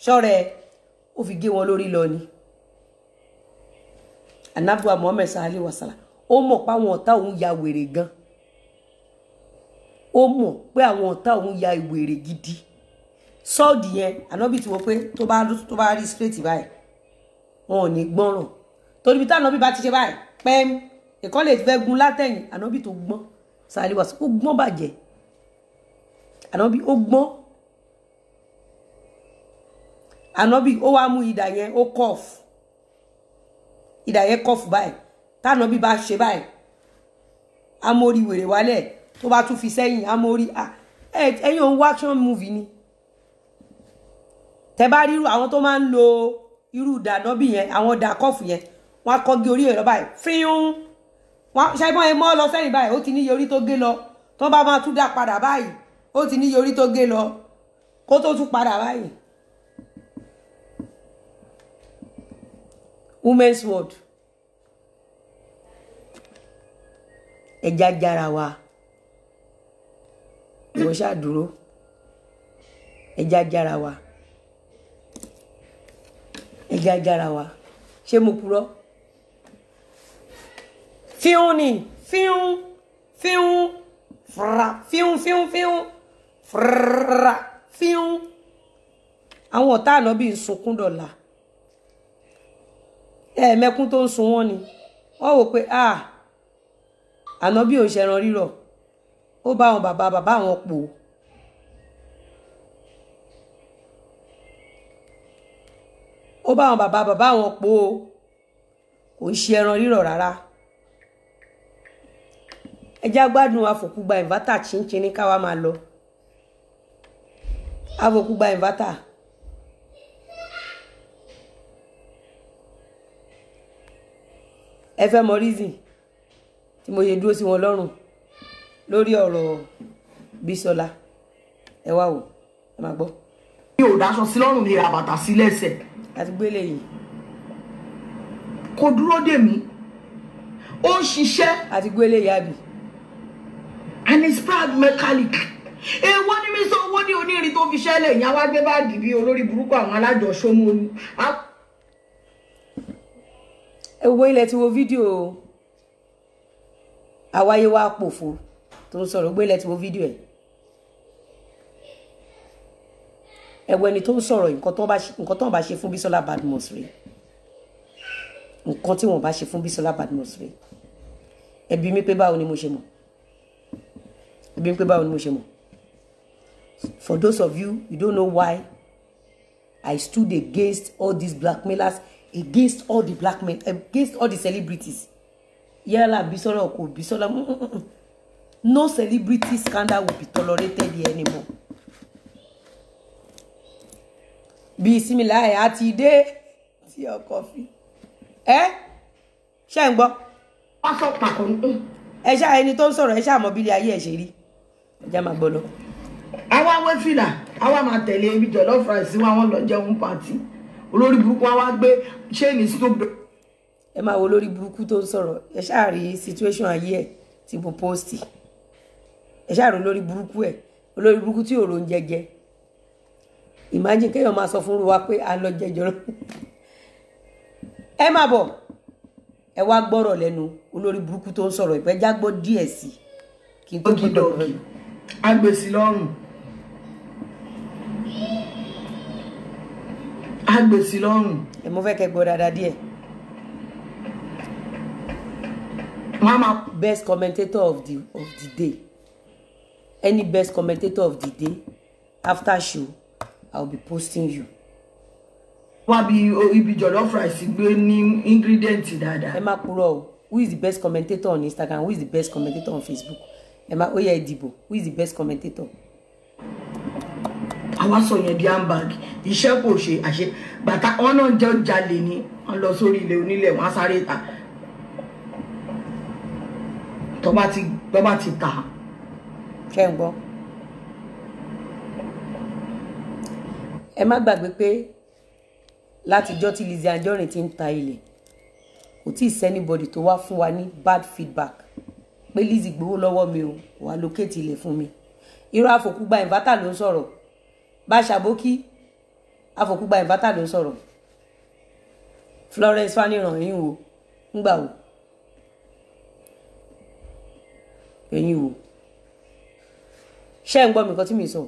ṣọ́rẹ́ ó fi gé wọn lórí lọ ni anabuwa muhammed sallallahu alaihi wasallam ó mọ̀ pé àwọn ọ̀tá òun ya wèrè gan ó mọ̀ pé àwọn ọ̀tá òun ya wèrè gidi sọ́ọ̀dì yẹn ànábì tí wọ́n pé tó bá tó bá rí straight báyìí wọn ò ní gbọ́ràn torí bí táwọn bá ti ṣe báyìí pẹ́ẹ́m ẹ̀kọ́ lè fẹ́ gun látẹ̀yìn ànábì tó gbọ́n sallallahu alaihi wasallam ó gbọ́n bàjẹ́ ànábì ó gbọ́n ànábì ó wá mú idà yẹn ó kọ́ọ̀fù ìdà yẹn kọfù báyìí táná bí bá ṣe báyìí amórí wèrè wálẹ̀ tó bá tún fi sẹ́yìn amórí ẹ̀yin òun wá action movie ni tẹ bá ríru àwọn tó máa ń lo irú dànọ́bì yẹn àwọn dà kọfù yẹn wọn á kọ́gi orí ẹ̀rọ báyìí fíún wọn ṣàìmọ́ ẹ mọ́ lọ sẹ́yìn báyìí ó ti níye orí tó gé lọ tó bá máa tún dá padà báyìí ó ti níye orí tó gé lọ kó tó tún padà báyìí. women's world ẹja jára wa ìwọ ṣàdúró ẹja jára wa ẹja jára wa ṣé mo purọ́ fíún ni fíún fíún fúra fíún fíún fíún fúra fíún àwọn ọ̀tá ànábì ń sunkún dọ̀la ẹ̀ẹ̀mẹ́kún tó ń sun wọ́n ni wọ́n wò pé ah ànábì ò ń ṣẹran rírọ̀ ó bá àwọn bàbá bàbá àwọn pò ó bá àwọn bàbá bàbá àwọn pò kò ń ṣe ẹran rírọ̀ rárá ẹjá gbádùn àfòkúgba ìnvátà chinchin káwa máa lọ àfòkúgba ìnvátà. ẹ fẹ́ mọ reason tí mo ṣe dúró sí wọn lọ́rùn lórí ọ̀rọ̀ Bísọ́lá ẹ wá wò ẹ máa gbọ́. mi ò dáṣọ sí lọ́rùn mi ra bàtà sí lẹ́sẹ̀ àti gbélé yìí kò dúró dè mí ó ń ṣiṣẹ́ àti gbélé yìí àbí and he's proud mechanic èèwọ̀ ni mi sọ owó ní onírin tó fi ṣẹlẹ̀ ìyá wá gbé báàgì bí olórí burúkú àwọn alájọṣọmọlú ẹ wo ilẹ̀ tí wo fídíò àwáyé wa pòfo tó ń sọ̀rọ̀ gbé ilẹ̀ tí wo fídíò ẹ̀ ẹ̀wọ̀ ẹni tó ń sọ̀rọ̀ nǹkan tó ń bá ṣe fún Bísọ́lá Badmus rèé nǹkan tí wọ́n bá ṣe fún Bísọ́lá Badmus rèé ẹ bi mí pé báwo ni mo ṣe mọ̀ ẹ bi mí pé báwo ni mo ṣe mọ̀ for those of you you don't know why I stood against all these blackmailers against all the black men against all the celebrities yálà Bísọ́lá kò Bísọ́lá no celebrity scandal will be tolerated here anymore bí Similahi àti dé tí ọkọ fi ẹ ṣe ń gbọ́ wọ́n sọ pàkó ẹ ṣá ẹni tó ń sọ̀rọ̀ ẹ ṣá mọ̀ bílẹ̀ ayé ẹ̀ ṣe rí ẹ já máa gbọ́ lọ. àwa wé fìlà àwa máa tẹ̀lé ibi jọ̀lọ́ fúráìsì wọn àwọn lọ jẹun pàtì olórí burúkú wa wá gbé ṣéènì snoop dogg ẹ máa wo lórí burúkú tó ń sọ̀rọ̀ ẹ ṣáà rí situation ayé ẹ̀ tí mo post ẹ ṣáà rí olórí burúkú ẹ̀ olórí burúkú tí òòrùn jẹjẹ imagine kéèyàn máa sọ fún wa pé à ń lọ jẹjọ ẹ máa bọ̀ ẹ wá gbọ́rọ̀ lẹ́nu olórí burúkú tó ń sọ̀rọ̀ ìpẹ́ já gbọ́ díẹ̀ sí kí n tó doggy gbọ́dọ̀ doggy agbèsì lọ́rùn agbèsì lọ́rùn ẹ mo fẹ́ kẹ́ gbọ́ dáadáa díẹ̀ wọn a máa best commentator of the of the day any best commentator of the day after show i will be posting you wá bí ibi jọ̀lọ́ fúráìsì gbé ní ingredient dáadáa ẹ má purọ́ o who is the best commentator on instagram who is the best commentator on facebook ẹ má ó yẹ ẹ dìbò who is the best commentator àwa sọ yẹn di handbag iṣẹ́ kò ṣe àṣe bàtà wọn náà jẹ́ jalè ni wọn lọ sórí ilé onílẹ̀ wọn á sáré ta tọ́ba ti tọ́ba ti tà á ṣé ń gbọ́ ẹ má gbàgbé pé látijọ́ tí Lizzy Anjorin ti ń ta ilẹ̀ kò tí ì sẹ́nibọ̀dì tó wá fún wa ní bad feedback pé Lizzy gbowó lọ́wọ́ mi o wà lókèétì ilẹ̀ fún mi irú àfòkúgba ìnvátà ló ń sọ̀rọ̀ bá ṣàbókí afọkúgba ìbátà ló ń sọ̀rọ̀ Florence Faniran ẹ̀yin wo ńgbà wo ẹ̀yin wo ṣé ń gbọ́ mi nǹkan tí mi sọ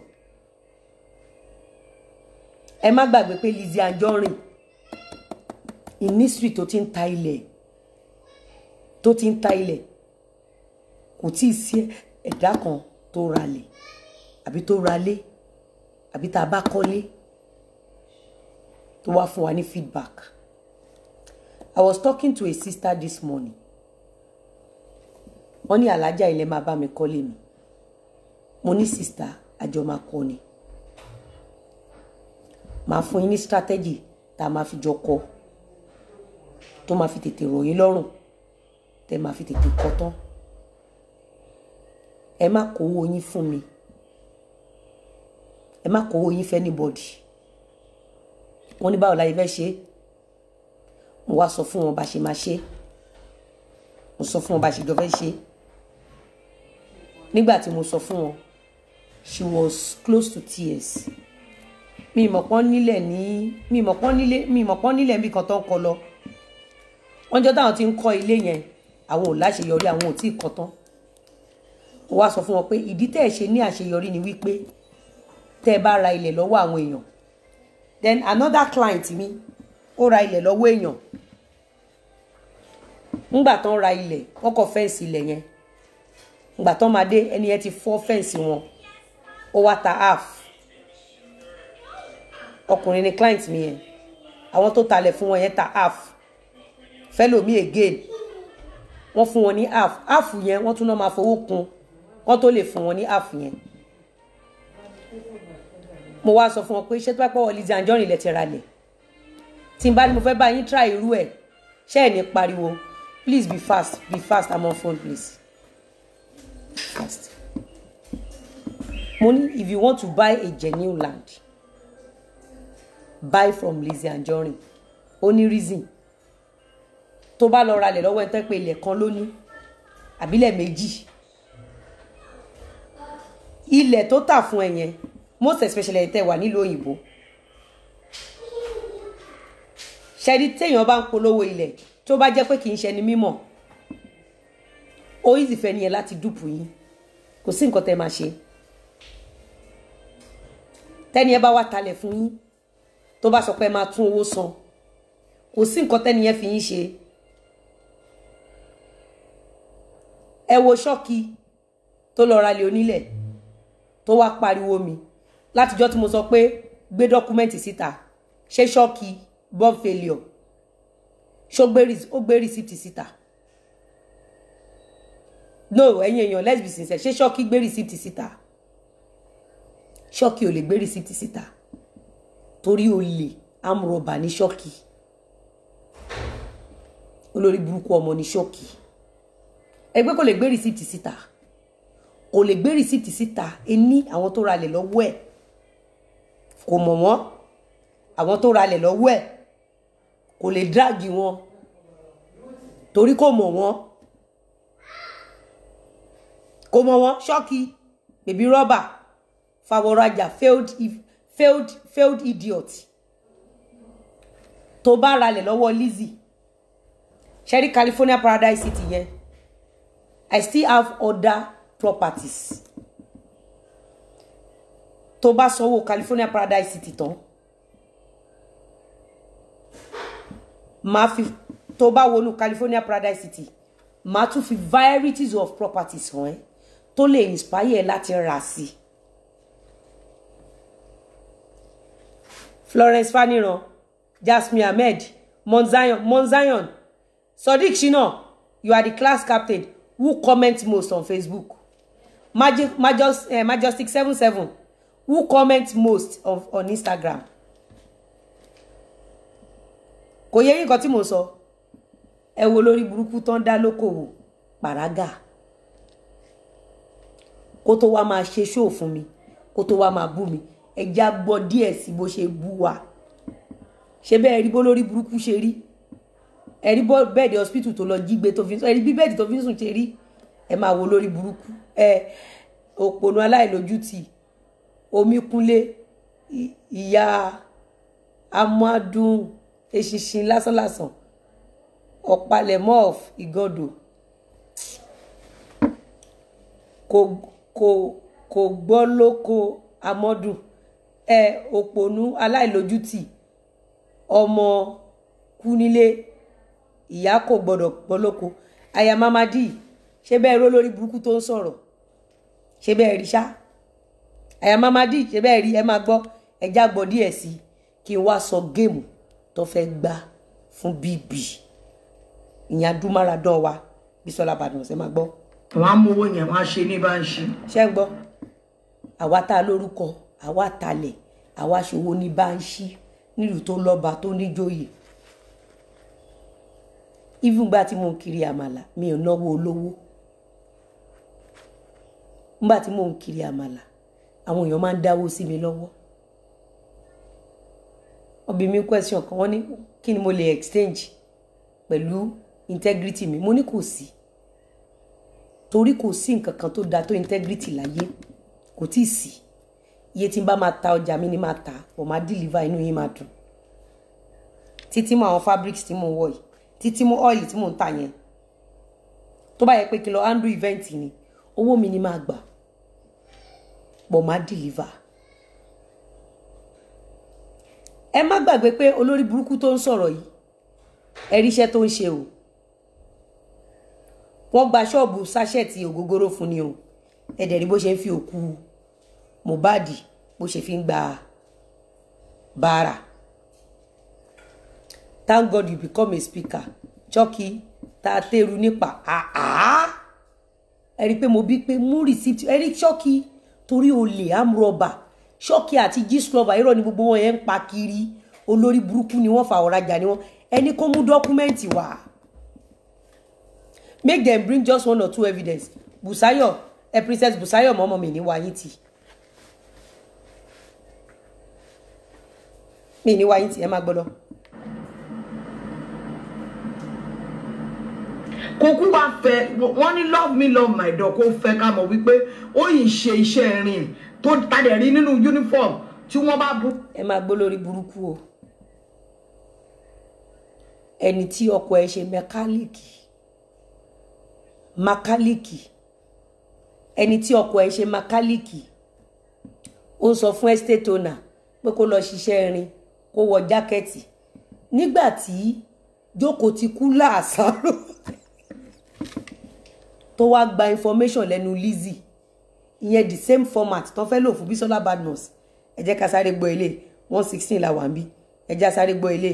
ẹ má gbàgbé pé Lizzy Anjorin ìnísírì tó ti ń ta ilẹ̀ tó ti ń ta ilẹ̀ kò tí ì sí ẹ̀dá kan tó ralẹ̀ àbí tó ralé àbí tá a bá kọ́lé tó wá fún wa ní feedback I was talking to a sister this morning wọ́n ní alájà ilẹ̀ máa bá mi kọ́lé mi mo ní sister àjọ máa kọ́ ni máa fún yín ní strategy tá a máa fi jọ kọ́ tó máa fi tètè rọ̀ yín lọ́rùn tẹ́ máa fi tètè kọ́ tán ẹ má kówó yín fún mi ẹ má kówó yín fẹ́ anybody wọ́n ní báwo la yẹ fẹ́ ṣe mo wá sọ fún wọn bá ṣe máa ṣe mo sọ fún wọn bá ṣe jọ fẹ́ ṣe nígbà tí mo sọ fún wọn she was close to tears mi ìmọ̀ pọ́n nílẹ̀ ní mi ìmọ̀ pọ́n nílé mi ìmọ̀ pọ́n nílẹ̀ níbi kan tó ń kọ lọ wọ́n jọ táwọn ti ń kọ́ ilé yẹn àwọn ò láṣeyọrí àwọn ò tí ì kọ́ tán mo wá sọ fún wọn pé ìdí tẹ́ ẹ̀ ṣe ní àṣeyọrí ni wípé tẹ́ ẹ bá ra ilẹ̀ lọ́wọ́ àwọn èèyàn then another client mi ó ra ilẹ̀ lọ́wọ́ èèyàn ńgbà tán ra ilẹ̀ wọ́n kọ́ fẹ́ǹsì ilẹ̀ yẹn ńgbà tán máa dé ẹni yẹn ti fọ́ fẹ́ǹsì wọn ó wá ta half ọkùnrin ni client mi yẹn àwọn tó talẹ̀ fún wọn yẹn ta half fẹ́lòmí again wọ́n fún wọn ní half half yẹn wọ́n tún náà máa fowó kún wọ́n tó lè fún wọn ní half yẹn mo wá sọ fún wọn pé ṣé tó bá pọ̀ Lizzy Anjorin lẹ ti ra lẹ̀ tí n bá ní mo fẹ́ bá yín try irú ẹ̀ ṣé ẹ̀ ní pariwo please be fast be fast i'm on phone please fast mo ní if you want to buy a genuine land buy from Lizzy Anjorin ó ní reason tó bá lọ ralẹ̀ lọ́wọ́ ẹ̀ tẹ́ pé ilẹ̀ kan ló ní àbílẹ̀ méjì ilẹ̀ tó tà fún ẹ yẹn most especially ẹ̀ tẹ́ wà nílùú òyìnbó ṣẹ́ni téèyàn bá ń polówó ilẹ̀ tó bá jẹ́ pé kì í ṣe ni mímọ̀ ó yìí sì fẹ́ nìyẹn láti dùpù yín kò sí nǹkan tẹ́ máa ṣe tẹ́ni ẹ bá wá talẹ̀ fún yín tó bá sọ pé ẹ máa tún owó san kò sí nǹkan tẹ́ni yẹn fi yín ṣe ẹ wo ṣọ́ọ̀kì tó lọ ra lé onílẹ̀ tó wá pariwo mi látijọ́ tí mo sọ pé gbé dọ́kúmẹ́ǹtì síta ṣé ṣọ́ọ̀kì born failure ṣó ó gbé rìsíptì síta no ẹ̀yin èèyàn let's be sincere ṣé ṣọ́ọ̀kì gbé rìsíptì síta ṣọ́ọ̀kì ò lè gbé rìsíptì síta torí olè amúrọ̀bà ní ṣọ́ọ̀kì olórí burúkú ọmọ ní ṣọ́ọ̀kì ẹgbẹ́ kò lè gbé rìsíptì síta kò lè gbé rìsíptì síta ení àwọn tó ralẹ̀ lọ́wọ́ ẹ̀ kò mọ̀ wọ́n àwọn tó ralẹ̀ lọ́wọ́ ẹ̀ kò lè dráàgì wọn torí kò mọ̀ wọ́n kò mọ̀ wọ́n ṣọ́ọ̀kì bèbí rọ́bà fàwọ̀rajà failed failed failed idiot tó bá ralẹ̀ lọ́wọ́ Lizzy ṣẹ́rí California Paradise City yẹn I still have other properties tó bá sanwó California Paradise City tán máa fi tó bá wọnú California Paradise City máa tún fi varieties of properties hàn ẹ́ tó lè inspire ẹ láti rà sí i. Florence Faniran Jasmine Ahmed Monzion Monzion Sodiq Shina you are the class captain who comment most on Facebook Maj Majos, eh, Majestic seven seven who comment most of, on Instagram kò yẹ nǹkan tí mo sọ ẹ wo lórí burúkú tó ń dá lókòwò pàrágà kó tó wá máa ṣe ṣóò fún mi kó tó wá máa bú mi ẹja gbọ́ díẹ̀ sí bó ṣe bú wa ṣé bẹ́ẹ̀ rí bó lórí burúkú ṣe rí ẹ rí bẹ́ẹ̀dì hospital tó lọ jí gbé tó fi ń sùn ẹ rí bí bẹ́ẹ̀dì tó fi ń sùn ṣe rí ẹ máa wo lórí burúkú ẹ òpònú aláìlójútì omíkúnlé ìyá amádùn eṣinṣin lásánlàsàn ọ̀pálẹ̀mọ́ of ìgọ́dọ̀ kò kò kò gbọ́ lóko amọ́dún ẹ òpònú aláìlójútì ọmọ kú nílé ìyá kò gbọ́dọ̀ gbọ́ lóko aya mamadi ṣé bẹ́ẹ̀ ró lórí burúkú tó ń sọ̀rọ̀ ṣé bẹ́ẹ̀ rí ṣá aya mamadi ṣé bẹ́ẹ̀ rí ẹ máa gbọ́ ẹja gbọ́ díẹ̀ sí i kí n wá sọ géèmù tó fẹ́ gbá fún bb ìyẹn adúmáradán wa Bísọ́lá Badmus ẹ máa gbọ́ wọn á mú owó yẹn wọn á ṣe ní bá ń ṣe. ṣé ń gbọ́ àwa tá a lórúkọ àwa talẹ̀ àwa ṣòwò ní báńṣí nílùú tó lọ́ba tó níjòyè even gba tí mò ń kiri àmàlà mi ò náwó olówó nígbà tí mò ń kiri àmàlà àwọn èèyàn máa ń dáwó sí mi lọ́wọ́ ọbẹ̀ mi question kan wọ́n ní kí ni mo lè exchange pẹ̀lú integrity mi mo ní kò sí torí kò sí nǹkan kan tó da tó integrity láyé kò tí ì sí iye tí n bá máa ta ọjà mi ni máa ta ọ̀ máa deliver inú yín máa dùn títí mọ àwọn fabrics tí mò ń wọ̀ yìí títí mọ oil tí mò ń tà yẹn tó bá yẹ pé kí lọ handle event ni owó mi ni máa gbà pọ̀ máa deliver ẹ má gbàgbé pé olórí burúkú tó ń sọ̀rọ̀ yìí ẹ rí iṣẹ́ tó ń ṣe o wọ́n gba ṣọ́ọ̀bù sáṣẹ́ẹ̀tì ògógóró fún ni o ẹ dẹ̀ rí bó ṣe ń fi òkú Mohbad bó ṣe fi ń gba bàárà thank God you become a speaker Chucky tá a tẹ́rù nípa àá ẹ rí i pé mo bí pé mú receipt ẹ rí Chucky torí olè amúrọ̀bà Chucky àti gíslọ́bà irọ́ ni gbogbo wọn yẹn ń pa kiri olórí burúkú ni wọ́n fa ọ̀rajà ni wọ́n ẹni kó mú dọ́kúmẹ́ǹtì wá make dem bring just one or two evidence Busayo ẹ princess Busayo mọ́mọ́ mi ní wáyé tì mi ní wáyé tì ẹ má gbọ́dọ̀. kò kú wá fẹ́ wọ́n ní love me love my dog kó fẹ́ ká mọ̀ wípé ó yìí ṣe iṣẹ́ rìn tó tadẹ̀ rí nínú uniform tí wọ́n bá bú. ẹ máa gbọ́ lórí burúkú o ẹni tí ọkọ ẹ ṣe mẹkáníìkì makálíkì ẹni tí ọkọ ẹ ṣe makálíkì ó sọ fún estate owner pé kó lọ ṣiṣẹ́ irin kó wọ jákẹ́ẹ̀tì nígbà tí jókòó ti kú láàsáró tó wá gba information lẹ́nu Lizzy ìyẹn the same format tó fẹ́ lò fún Bísọ́lá Badmus ẹ jẹ́ ká sáré gbọ́ ilé one sixteen la wà ń bí ẹ jẹ́ sáré gbọ́ ilé.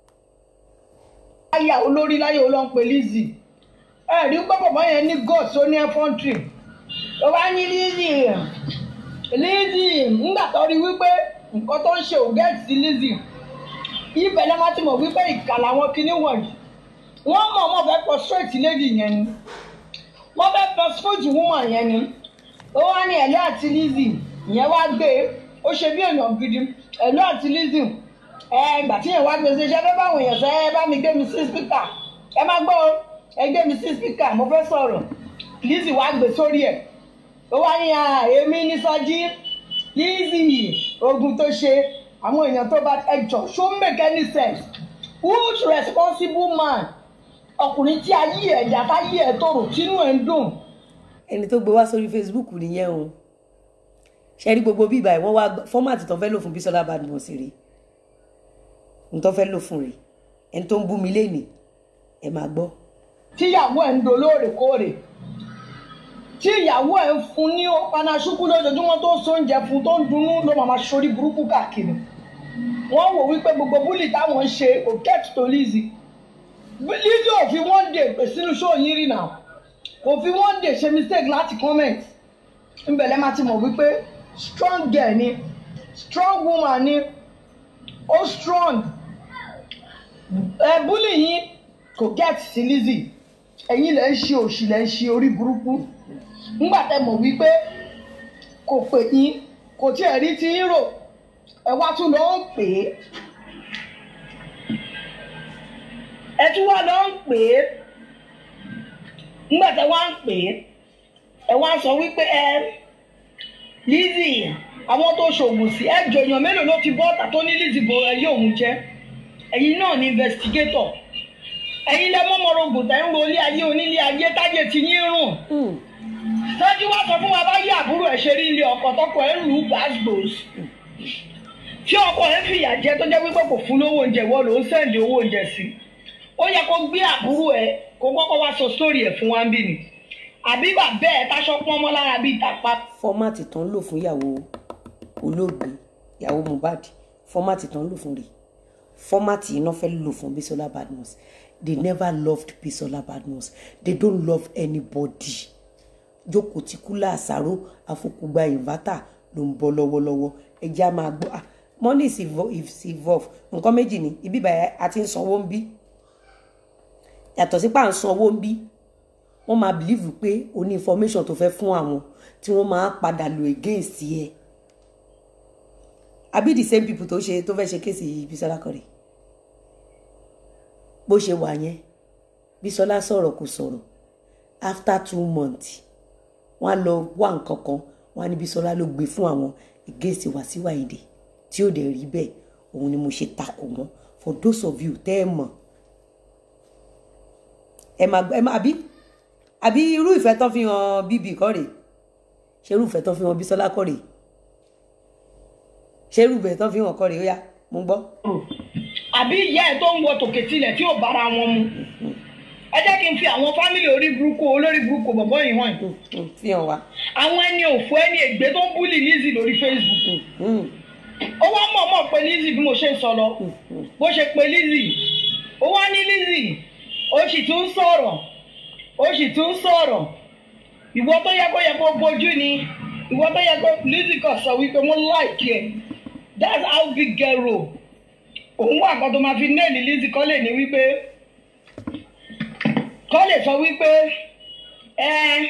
láyà olórí láyà olóhùn pé Lizzy ẹ rí pé bàbá yẹn ní god tó ní ẹfọ́ntì tó bá ní Lizzy Lizzy nígbà tó rí wípé nǹkan tó ń ṣe ò gẹ́ẹ̀tì sí Lizzy ibẹ̀ lẹ́ máa ti mọ̀ wípé ìkà làwọn kinní wọ̀nyí wọ́n mọ̀ wọ́n fẹ́ pọ̀ straight lady yẹn ni wọ́n fẹ́ pọ̀ straight woman yẹn ni ó wá ní ẹ̀lọ́ àti Lizzy ìyẹn wá gbé ó ṣe bí èèyàn gidi ẹ̀lọ́ àti Lizzy ẹ ìgbà tí yẹn wá gbé ṣe ṣe fẹ́ báwọn èèyàn ṣe ẹ bá mi gbé mi sí spíkà ẹ má gbọ́ ẹ gbé mi sí spíkà mo fẹ́ sọ̀rọ̀ Lizzy wá gbé sórí ẹ̀ ó wá ní èmi ní Sọjí Lizzy ogun tó ṣe àwọn èèyàn tó bá ẹjọ́ ṣó make any sense which responsible man ọkùnrin tí ayé ẹ̀dá táyé ẹ̀ tòrò tínú ẹ̀ ń dùn. ẹni tó gbé wá sórí Facebook nìyẹn o ṣe rí gbogbo bíbá ẹ wọ́n wá fọ́màtì tó fẹ́ lò fún Bísọ́lá Badmus rèé n tó fẹ́ lò fún rèé ẹni tó ń bú mi lénìí ẹ máa gbọ́. tíyàwó ẹ̀ ń do lóòrèkóòrè tí ìyàwó ẹ̀ ń fún ní panasúkú lójoojúmọ́ tó ń sóúnjẹ fún tó ń dunnú ló máa máa ṣorí burúkú káàkiri wọ́n wò wípé gbogbo búlì táwọn ń ṣe kò get to Lizzy Lizzy ò fi one day pè sínú show yín rí náà kò fi one day ṣe mistake láti comment ńbẹ̀lẹ́ máa ti mọ̀ wípé strong girl ni strong woman ni ó strong ẹ búlì yín kò get sí Lizzy ẹ̀yin lẹ́ ń ṣe òṣì lẹ́ ń ṣe orí burúkú ńgbà tẹ́ mọ̀ wípé kò pè yín kò tiẹ̀ rí ti ń rò ẹ wá tún lọ ń pè é ẹ tún wá lọ ń pè é ńgbà tẹ́ wá ń pè é ẹ wá sọ wípé ẹ Lizzy àwọn tó ṣoògùn sí ẹjọ èèyàn mélòó ló ti bọ́ ọ̀tà tó ní Lizzy bo ẹyẹ òun jẹ́ ẹ̀yin náà ní investigator ẹ̀yin lẹ mọ́mọ́rọ̀ ògùn tẹ̀ ń ro ilé ayé onílé ayé táyé ti yín rùn Mm. sọ́jú wá sọ fún wa bá yí àbúrò ẹ̀ ṣe rí ilé ọkọ̀ tọkọ ẹ̀ ń lù ú gbàgbòs tí ọkọ ẹ̀ fìyà jẹ tó jẹ́ wípé kò fún lówó oúnjẹ ìwọ ló ń sẹ́ǹdì owó oúnjẹ sí ó yẹ kó gbé àbúrò ẹ̀ kó kọ́kọ́ wá sọ sórí ẹ̀ fún wa ń bì ní àbí bàbá ẹ̀ táṣọ pọ́n mọ́ lára bíi tàpá fọ́mátì tán lò fún ìyàwó olóògbé ìyàwó Mohbad fọ́mátì tán lò fún rẹ̀ fọ́mátì iná fẹ́ lò fún Bisola Badmus they never loved Bisola Badmus they don't love anybody jókòó tí kúlà àṣàrò àfokùgba ìnvátà ló ń bọ́ lọ́wọ́lọ́wọ́ ẹjẹ́ á máa gbọ́ ah money is evo- is evolve nǹkan méjì ni ibi bàyà a ti ń sanwó ń bí yàtọ̀ sí pà ń sanwó ń bí wọ́n máa believe pé o ní information tó fẹ́ fún àwọn tí wọ́n máa padà lò against ẹ àbí the same people tó ṣe tó fẹ́ ṣe kéèsì Bísọ́lá kọ́rẹ́ bó ṣe wà yẹn Bísọ́lá sọ̀rọ̀ kò sọ̀rọ̀ after two months wọ́n á lọ wá nǹkan kan wọ́n á ní Bísọ́lá ló gbé fún àwọn against Wàsíù Àyìndé tí ó dẹ̀ rí bẹ́ẹ̀ òun ni mo ṣe takò wọ́n for those of you tẹ́ ẹ mọ̀ ẹ máa gbọ́ ẹ máa àbí àbí irú ìfẹ́ tán fi hàn bíbí kọ́ rèé ṣé irú ìfẹ́ tán fi hàn Bísọ́lá kọ́ rèé ṣé irú ìfẹ́ tán fi hàn kọ́ rèé ó yá mo ń gbọ́. àbí ìyá ẹ̀ tó ń wọ tòkè tilẹ̀ tí ò bára wọn mu ẹ jẹ́ kí n fi àwọn fámìlì orí burúkú olórí burúkú bọ̀bọ́ yìí hàn Mm, mm, fi hàn wá. àwọn ẹni òfò ẹni ègbé tó ń búlì Lizzy lórí Facebook Mm, ó wá mọ̀ọ́mọ̀ pé Lizzy bí mo ṣe ń sọ lọ bó ṣe pé Lizzy ó wá ní Lizzy ó sì tún ń sọ̀rọ̀ ó sì tún ń sọ̀rọ̀ ìwọ tó yẹ kó yẹ kó bójú ni ìwọ tó yẹ kó Lizzy kan sọ wípé mo like ẹ that's how big girl roll òun wà kan tó máa fi nẹ́ẹ̀lì Lizzy kọ́ lè ní wípé kọ́ lè sọ wípé ẹ.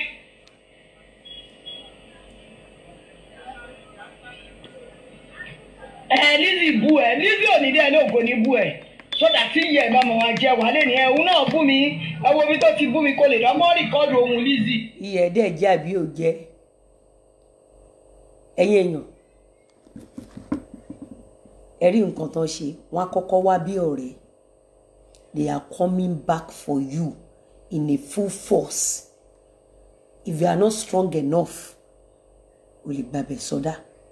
ẹ Lizzy bu ẹ Lizzy ò ní dẹ́ ní ògo ní bu ẹ sódà tí ìyá ẹ bá mọ̀ wá jẹ wà lẹ́nu ẹ òun náà bú mi ẹ wo ibi tó ti bú mi kó lè dánmọ́ rìkọ́dù ohun Lizzy. iyẹ̀ dẹ̀ jẹ́ àbí ò jẹ́ ẹ̀yin èèyàn ẹ rí nǹkan tán ṣe wọ́n á kọ́kọ́ wá bí ọ̀rẹ́ they are coming back for you in a full force if you are not strong enough o lè gbàbẹ̀ sọdá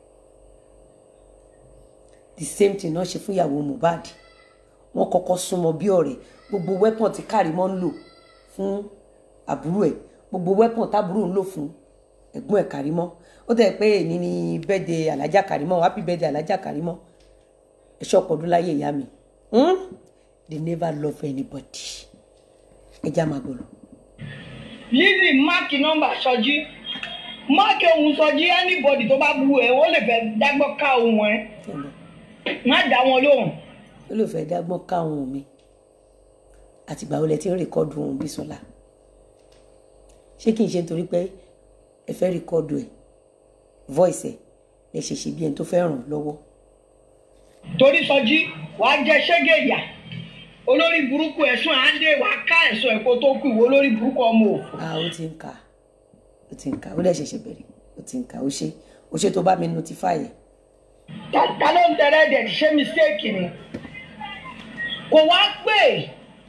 the same thing náà ṣe fún ìyàwó Mohbad wọ́n kọ́kọ́ súnmọ́ bí ọ̀rẹ́ gbogbo weapon tí Kàrímọ́ ń lò fún àbúrò ẹ̀ gbogbo weapon tábúrò ń lò fún ẹ̀gbọ́n ẹ̀ Kàrímọ́ ó tẹ̀ pé èní ni birthday alájà Kàrímọ́ happy birthday alájà Kàrímọ́ ẹ̀ṣọ́ ọ̀pọ̀dún láyé ìyá mi hmm? they never love anybody ẹja máa gbọ́dọ̀. Lizzy máàkì nọ́mbà sọjí máàkì ohun sọjí anybody tó bá bu ẹ ó lè fẹ́ dágbọ́ ká ohun ẹ má dá wọn lóhùn. ó lè fẹ́ dágbọ́n káwọn mi àtìgbà wo lẹ ti ń rìkọ́dù ohun Bísọ́lá ṣé kí n ṣe nítorí pé ẹ fẹ́ rìkọ́dù ẹ̀ voice ẹ̀ lẹ ṣe ṣe bí ẹni tó fẹ́ ràn lọ́wọ́ torí sọjí wàá jẹ ṣẹ́gẹ̀ ìyà olórí burúkú ẹ̀sùn àádé wàá ká ẹ̀sùn ẹ̀kọ́ tó kù ìwọ olórí burúkú ọmọ òfò. ah ó ti ń kà ó ti ń kà ó dẹ̀ ṣẹ̀ṣẹ̀ bẹ̀rẹ̀ ó ti ń kà ó ṣe ó ṣe tó bá mi notify ẹ̀ ta ta ló ń tẹrẹ dẹ̀ ṣé mistake ni kò wá pè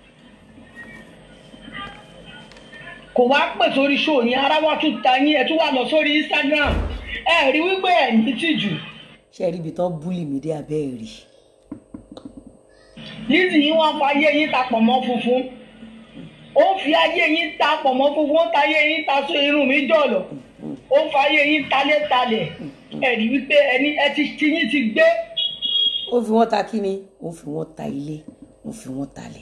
kò wá pè sórí show yẹn ara wa tún ta yín ẹ tún wà lọ sórí Instagram ẹ rí wípé ẹ ní tìjú ṣé ẹ rí ibi tán búlì mí dé abẹ́ ẹ̀ rí Lizzy yín wọ́n fa ayé yín ta pọ̀ mọ́ funfun ó ń fi ayé yín ta pọ̀ mọ́ funfun ó ń ta ayé yín ta so irun mi jọ̀lọ̀ ó ń fa ayé yín talẹ́talẹ̀ ẹ rí wípé ẹni ẹ ti ti yín ti gbé ó fi wọ́n ta kíni ó fi wọ́n ta ilé ó fi wọ́n talẹ̀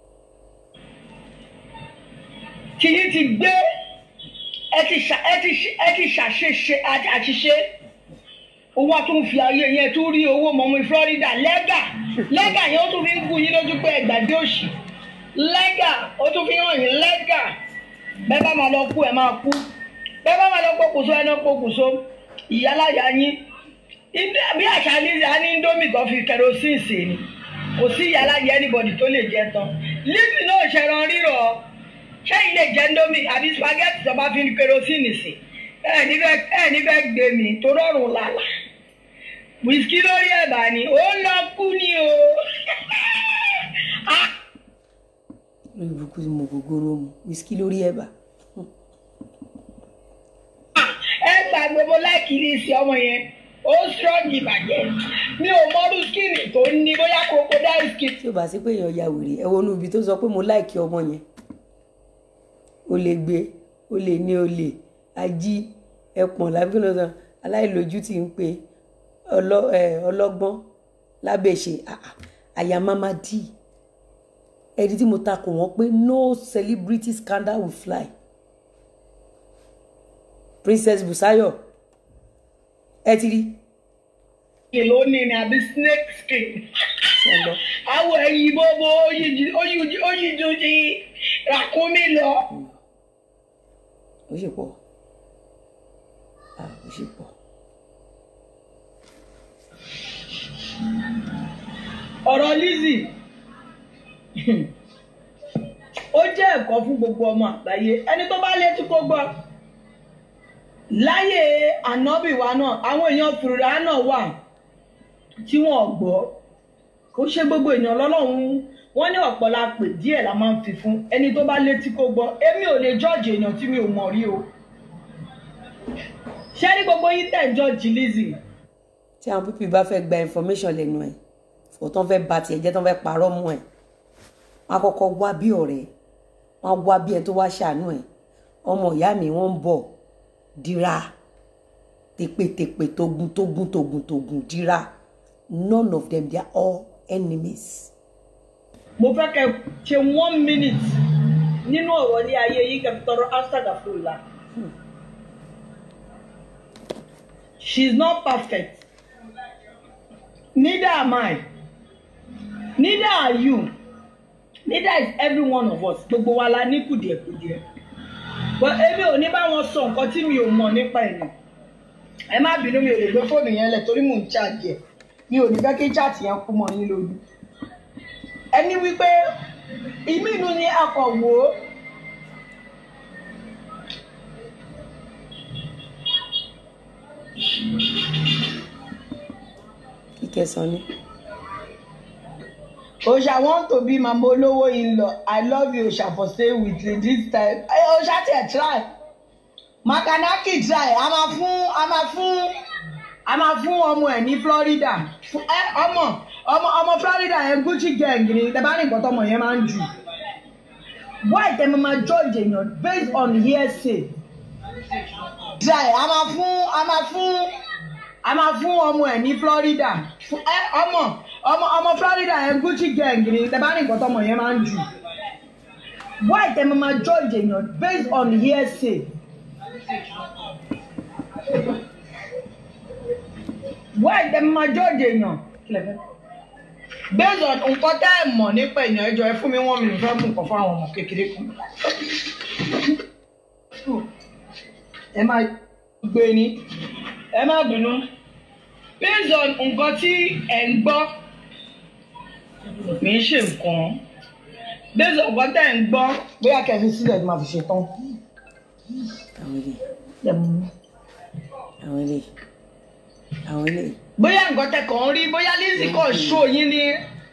tí yín ti gbé ẹ ti ṣà ẹ ti ṣe- ẹ ti ṣàṣeṣe àti- àṣìṣe owó a tún fi ayé yẹn tún rí owó mọ̀mọ́ Florida lẹ́gà lẹ́gà yẹn ó tún fi ń gún yín lójú pé ẹgbàgbé òṣì lẹ́gà ó tún fi hàn yín lẹ́gà bẹ́ẹ̀ bá máa lọ kú ẹ̀ máa kú bẹ́ẹ̀ bá máa lọ pokùnso ẹ̀ náà pokùnso ìyálàyà yín Ìdí- bí àṣà Lizzy á ní indomie kan fi kerosene sè ni kò sí ìyálàyà anybody tó lè jẹ tán Lizzy náà ṣẹran rírọ̀ ṣé ilé jẹ indomie àbí spaghetti tó bá fi kerosene sè ẹ ní fẹ́ ẹ ní fẹ́ gbé mi tó rọrùn lálá wíṣkì lórí ẹ̀bà ni ó lọ kú ni o Ah, lórí burúkú tí mo gògóró mu wíṣkì lórí ẹ̀bà ẹ gbàgbé mo láìkí ní ìsìn ọmọ yẹn ó strong ìbàjẹ́ mi ò mọ́rú skinny tó ní bóyá crocodile skin tí ó bá sí pé èèyàn ya wèrè ẹ wọnú ibi tó sọ pé mo láìkí ọmọ yẹn o lè gbé o lè ní o lè ají ẹpọ̀n lábí kí ló sọ aláìlójú tí ń pe ọlọ- ẹ, ọlọ́gbọ́n lábẹ́ṣe àyà mama d ẹni tí mo ta kò wọ́n pé no celebrity scandal will fly princess busayo ẹ ti rí skin ló ní ní àbí snake skin ṣe ń lọ àwọ̀ ẹ̀yìn bóbó oyin ju ti ràkúnmí lọ. ó sì pọ̀ ah ó sì pọ̀ ọ̀rọ̀ Lizzy ó jẹ́ ẹ̀kọ́ fún gbogbo ọmọ àgbáyé ẹni tó bá létí kó gbọ́ láyé ànábì wa náà àwọn èèyàn fìrìrà náà wà tí wọ́n gbọ́ kó ṣe gbogbo èèyàn lọ́lọ́run wọ́n ní ọ̀pọ̀ la pè díẹ̀ la máa ń fi fún ẹni tó bá létí kó gbọ́ èmi ò lè jọ́ọ̀jì èèyàn tí mi ò mọ̀ rí o ṣé ní gbogbo yín tẹ̀ ń jọ́ọ̀jì Lizzy tí àwọn pípì bá fẹ́ gba information lẹ́nu ẹ̀ fò tán fẹ́ ba tiẹ̀ jẹ́ tán fẹ́ parọ́ mú ẹ̀ wọ́n á kọ́kọ́ wá bí ọ̀rẹ́ wọ́n á wá bí ẹ tó wá ṣàánú ẹ̀ ọmọ ìyá mi wọ́n ń bọ̀ dira tèpètèpè togun togun togun togun dira none of them they are all enemies. mo fẹ́ kẹ́ ṣe one minute nínú ọ̀rọ̀ ní ayé yìí kẹ́ fi tọrọ astagafurula she is not perfect neither am I neither are you neither is every one of us gbogbo wa la ní kùdìẹ̀kùdìẹ̀ but èmi ò ní bá wọn sọ nǹkan tí mi ò mọ̀ nípa ẹ̀yìn ẹ má bínú mi ò lè gbé fóònù yẹn lẹ̀ torí mò ń ṣáàjì ẹ̀ mi ò ní fẹ́ kí chaàtì yẹn kú mọ́ yín lójú ẹni wípé ìmínú ni akọ̀wò kíkẹ́ sọ ní. Osha want to be mama olówó in-law I love you Osha for stay with you this time Ẹ Osha tiẹ̀ try Makanaki try a máa fún a máa fún a máa fún ọmọ ẹ̀ ní Florida Fún- ẹ ọmọ ọmọ ọmọ Florida yẹn Gucci gang ni tẹ bá ní nǹkan tọmọ yẹn máa ń jù why tẹ máa judge èèyàn based on hearsay try a máa fún a máa fún a máa fún ọmọ ẹ̀ ní Florida Fún- ẹ ọmọ ọmọ ọmọ Florida yẹn Gucci gang ni tẹ bá ní nǹkan tọmọ yẹn máa ń jù why tẹ máa judge èèyàn based on hearsay why tẹ máa judge èèyàn based on nǹkan tẹ́ ẹ̀ mọ̀ nípa èèyàn ẹjọ́ ẹ fún mi wọ́n mi nìfẹ́ mú nǹkan fún àwọn ọmọ kékeré kan ẹ máa gbé ní ẹ má bínú based on nǹkan tí ẹ̀ ń gbọ́ mi ń ṣe nǹkan based on nǹkan tẹ́ ẹ̀ ń gbọ́ bóyá kẹfì sílẹ̀ ni màá fi ṣe tán. àwọn ilé Ẹ mú. àwọn ilé àwọn ilé bóyá nǹkan tẹ́ kàn ń rí bóyá Lizzy kàn ṣó yín ní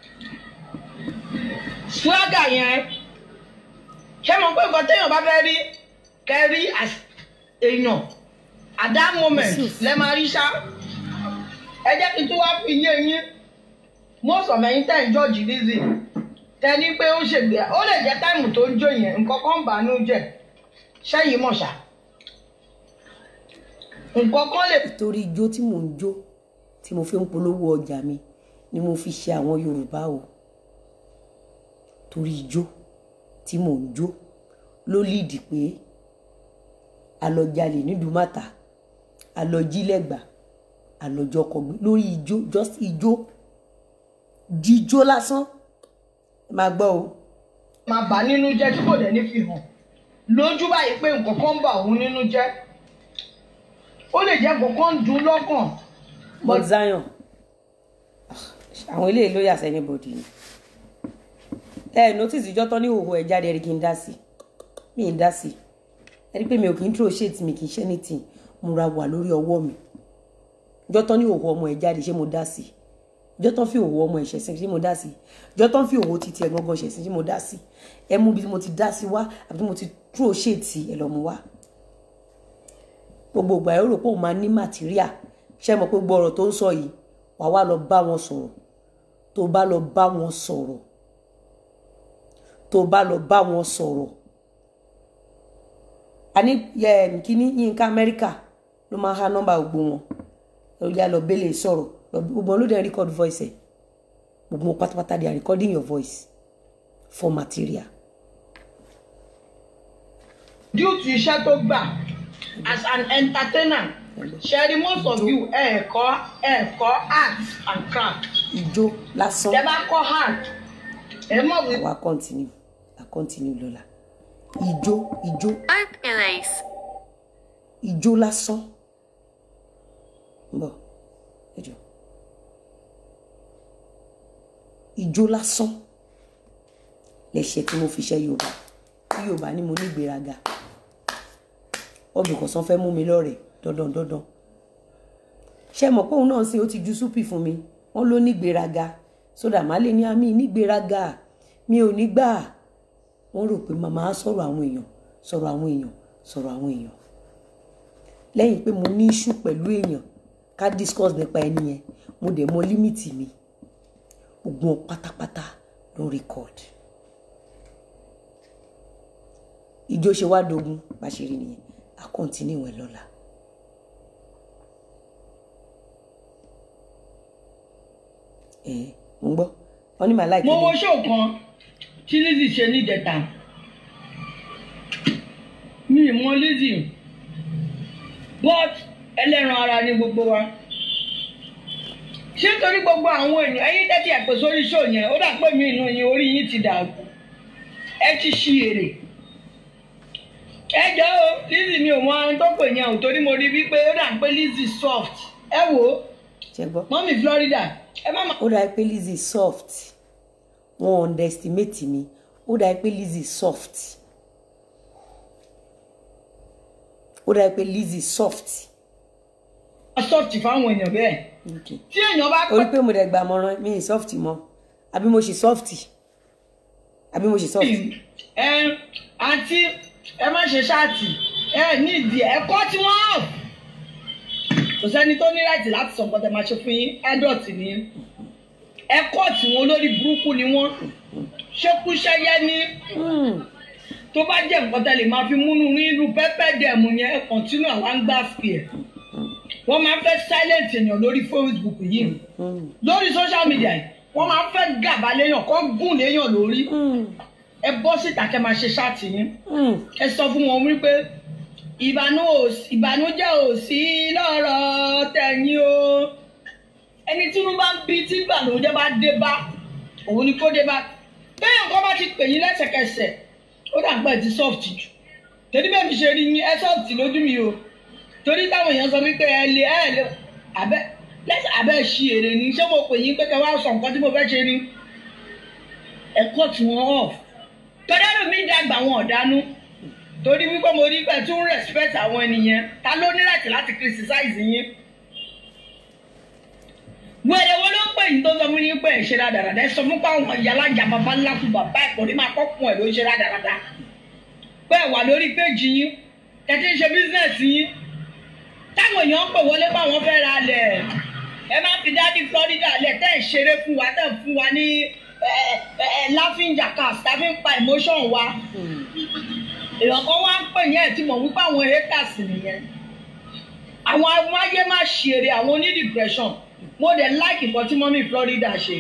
swagger yẹn ṣé mo pé nǹkan téèyàn bá fẹ́ rí kẹ́ rí as èèyàn at that moment Yusuf. lẹ́ máa rí ṣá ẹ jẹ́ kí n tún wá fi yé yín most of ẹ̀yin tẹ́ ń jọ́ọ̀jì Lizzy tẹ́ ní pé ó ṣègbè ó lè jẹ́ táìmù tó ń jó yẹn nǹkan kan ń bà á nú jẹ́ ṣẹ́yìn mọ̀ ṣá nǹkan kan lè torí ijó tí mò ń jó tí mo fi ń polówó ọjà mi ni mo fi ṣe àwọn yorùbá o torí ijó tí mò ń jó ló lídìí pé alọjalè nídùúmàtà alọjílẹgbà alọjọkọgbẹ lórí ijó just ijó jíjó lásán ẹ máa gbọ́ o máa bà nínú jẹ́ tí kò dẹ̀ ní fi hàn lójú báyìí pé nǹkan kan ń bà òun nínú jẹ́ ó lè jẹ́ nǹkan kan ń dùn lọ́kàn Mount Zion àwọn eléyìí ló yà sẹ́ni bòdì ni ẹ notice ìjọ tán ní ìhòòhò ẹ jáde rí kí n dá sí mi ì dá sí ẹ rí pé mi ò kì í throw shade mi kì í ṣe anything mo ra wà lórí ọwọ́ mi ìjọ tán ní òwò ọmọ ẹ jáde ṣé mo dá sí ìjọ tán fi òwò ọmọ ẹ ṣẹ̀sìn ṣé mo dá sí ìjọ tán fi òwò títí ẹ gangan ṣẹ̀sìn ṣé mo dá sí ẹ mú bí mo ti dá sí wá àbí mo ti tró ṣètì ẹ lọ mú wá gbogbo ìgbà ẹ rò pé òun máa ní màtíríà ṣé mọ̀ pé gbogbo ọ̀rọ̀ tó ń sọ yìí wàá wá lọ bá wọn sọ̀rọ̀ tó bá lọ bá wọn sọ̀rọ̀ tó bá lọ bá wọn sọ̀rọ̀ àní kíní Yínká Amẹ́ríkà ló máa ha nọ́mbà gbogbo wọn lórí àlọ́ bẹ́lẹ̀ sọ̀rọ̀ gbogbo wọn ló dẹ̀ record voice ẹ̀ gbogbo wọn pátápátá they are recording your voice for material. due to iṣẹ́ tó gbà as an entertainer ṣẹ́rí most of you ẹ̀ẹ̀kọ́ ẹ̀ẹ̀kọ́ art and craft. ijó lásán. tẹ bá kọ́ art ẹ mọ̀ wí. àwa continue à continue lọ́la ijó ijó Opulence. ijó lásán bọ ẹjọ ijó lásán lẹsẹ tí mo fi ṣe yorùbá tí yorùbá ní mo ní ìgbéraga ọbìkọ̀sán fẹ́ mú mi lọ́rẹ̀ẹ́ dandan dandan ṣe mọ̀ pé òun náà sì ó ti ju súpì fún mi wọ́n ló ní ìgbéraga sódà má lè ní àmì nígbéraga mi ò ní gbà wọ́n rò pé màmá sọ̀rọ̀ àwọn èèyàn sọ̀rọ̀ àwọn èèyàn sọ̀rọ̀ àwọn èèyàn lẹ́yìn pé mo ní iṣu pẹ̀lú èèyàn ká discuss nípa ẹni yẹn mo dẹ̀ mọ límìtì mi gbogbo pátápátá ló record ìjó ṣe wá dogun bá ṣe rí nìyẹn a continue ẹ̀ lọ́la. ẹ mo ń gbọ́ wọ́n ní màá láìpẹ́ mo wo show kan tí Lizzy ṣe ní ìdẹ̀ta mi ì mọ Lizzy but ẹlẹ́ran ara ni gbogbo wa ṣé torí gbogbo àwọn èèyàn ẹ̀yin tẹ́tí ẹ̀ pè sórí show yẹn ó dà pé mi inú yín orí yín ti dàrú ẹ ti ṣí èrè ẹ jọ o Lizzy mi ò mọ ohun tó pè yẹn o torí mo rí wípé ó dà pé Lizzy soft ẹ wò ó ṣe gbọ́ mọ́mí Florida ẹ má má. ó dà pé Lizzy soft wọn underestimate mi ó dà pé Lizzy soft ó dà pé Lizzy soft. soft fáwọn èèyàn bẹ́ẹ̀ Okay. tí èèyàn bá orí pẹ́ pé mo dẹ̀ gbà mọ́rán mi ì soft mọ́ àbí mo ṣe soft àbí mo ṣe soft. ẹ àǹtí ẹ má ṣe ṣáàtì ẹ nídìí ẹ̀kọ́ tí wọ́n hàn kò sẹ́ni tó ní láti láti sọ nǹkan tẹ́ máa ṣe fún yín adult ni ẹ̀kọ́ tí wọ́n lórí burúkú ni wọ́n ṣekúṣẹyẹ ní Hmm. tó bá jẹ́ nǹkan tẹ́ lè máa fi múnú ní irú pẹ́pẹ́ dẹ̀mù yẹn ẹ kọ̀ntínú àwọn ń gbà fi ẹ̀ wọ́n máa ń fẹ́ silent èèyàn lórí Facebook yìí Hmm. lórí social media yìí wọ́n máa ń fẹ́ gàba léèyàn kọ́ gùn léèyàn lórí Hmm. ẹ bọ́ síta kẹ́ máa ṣe ṣáàtì yín Hmm. ẹ sọ fún wọn wípé ìbànú òsì- ìbànújẹ́ ò sí lọ́rọ̀ tẹ̀yìn o ẹni tí inú bá ń bí tí ìbànújẹ́ bá dé bá òun ni kó dé bá bẹ́ẹ̀ nǹkan bá ti pè yín lẹ́sẹ̀kẹsẹ̀ ó dàgbà ẹ̀ ti soft jù torí bẹ́ẹ̀ mi ṣe rí yín ẹ soft lójú mi o torí táwọn èèyàn sọ wípé ẹ lè ẹ lè abẹ́ lẹ́sẹ̀ abẹ́ ṣí èrè ni ṣé mo pè yín pé kẹ́ wá sọ nǹkan tí mo fẹ́ ṣe ni ẹ̀kọ́ tí wọ́n off tọ́dẹ́rù mi dàgbà wọn ọ̀dánú torí wípé mo rí pé tún respect àwọn ènìyàn ta ló ní láti láti criticize yín. wẹ̀rẹ̀ wo ló ń pè yín tó sọ fún yín pé ẹ̀ ṣe rádaràdà ẹ sọ fún pé àwọn ìyá alájà bàbá ńlá fún bàbá ẹ̀kọ́ ní máa kọ́kùn ẹ̀ ló ń ṣe rádaràdà pé ẹ̀ wà lórí péjì yín kẹ́tí ń ṣe business yín táwọn èèyàn ń pè wọlé pé àwọn fẹ́ ra lẹ̀ ẹ má fi dádì Florida lẹ̀ tẹ́ ẹ̀ ṣeré fún wa tẹ́ ẹ̀ fún wa ní ẹ̀ ẹ̀ laughing jackass tá a fi ń pa emotion wa Hmm. èèyàn kan wá ń pè yẹn ẹ̀ tí mo wípé àwọn haters nìyẹn àwọn amáyé má ṣeré àwọn oní depression mo dẹ̀ like nǹkan tí mọ́mí Florida ṣe.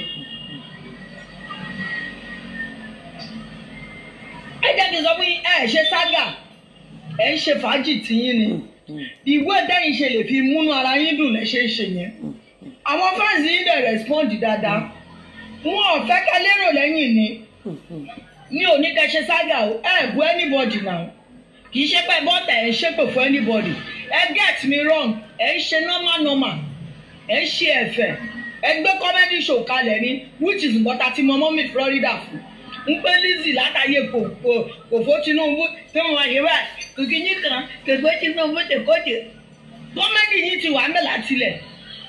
ẹ jẹ́ kí n sọ fún yín ẹ ṣe sága ẹ ń ṣe fàájì tiyín ni ìwé tẹ́yìn ṣe lè fi múnú ara yín dùn lẹ́ ṣe ń ṣe yẹn àwọn fans yín dẹ̀ respond dáadáa wọn ò fẹ́ ká lérò lẹ́yìn ni ní òní kẹ́ ṣe sága o ẹ bu anybody now kì í ṣe pé bọ́tà ẹ̀ ń ṣépè fún anybody ẹ get me wrong ẹ ń ṣe normal normal ẹ ń ṣe ẹ̀fẹ̀ ẹ gbé comedy show kalẹ̀ ní which is bọ́tà tí mọ́mọ́ mi Florida fún ń pé Lizzy látàyè kò kò kò fó Tinubu tí mo máa ṣe báyìí kò kí yín kan kò gbé Tinubu tè kó tè comedy yín ti wà ń bẹ̀ látilẹ̀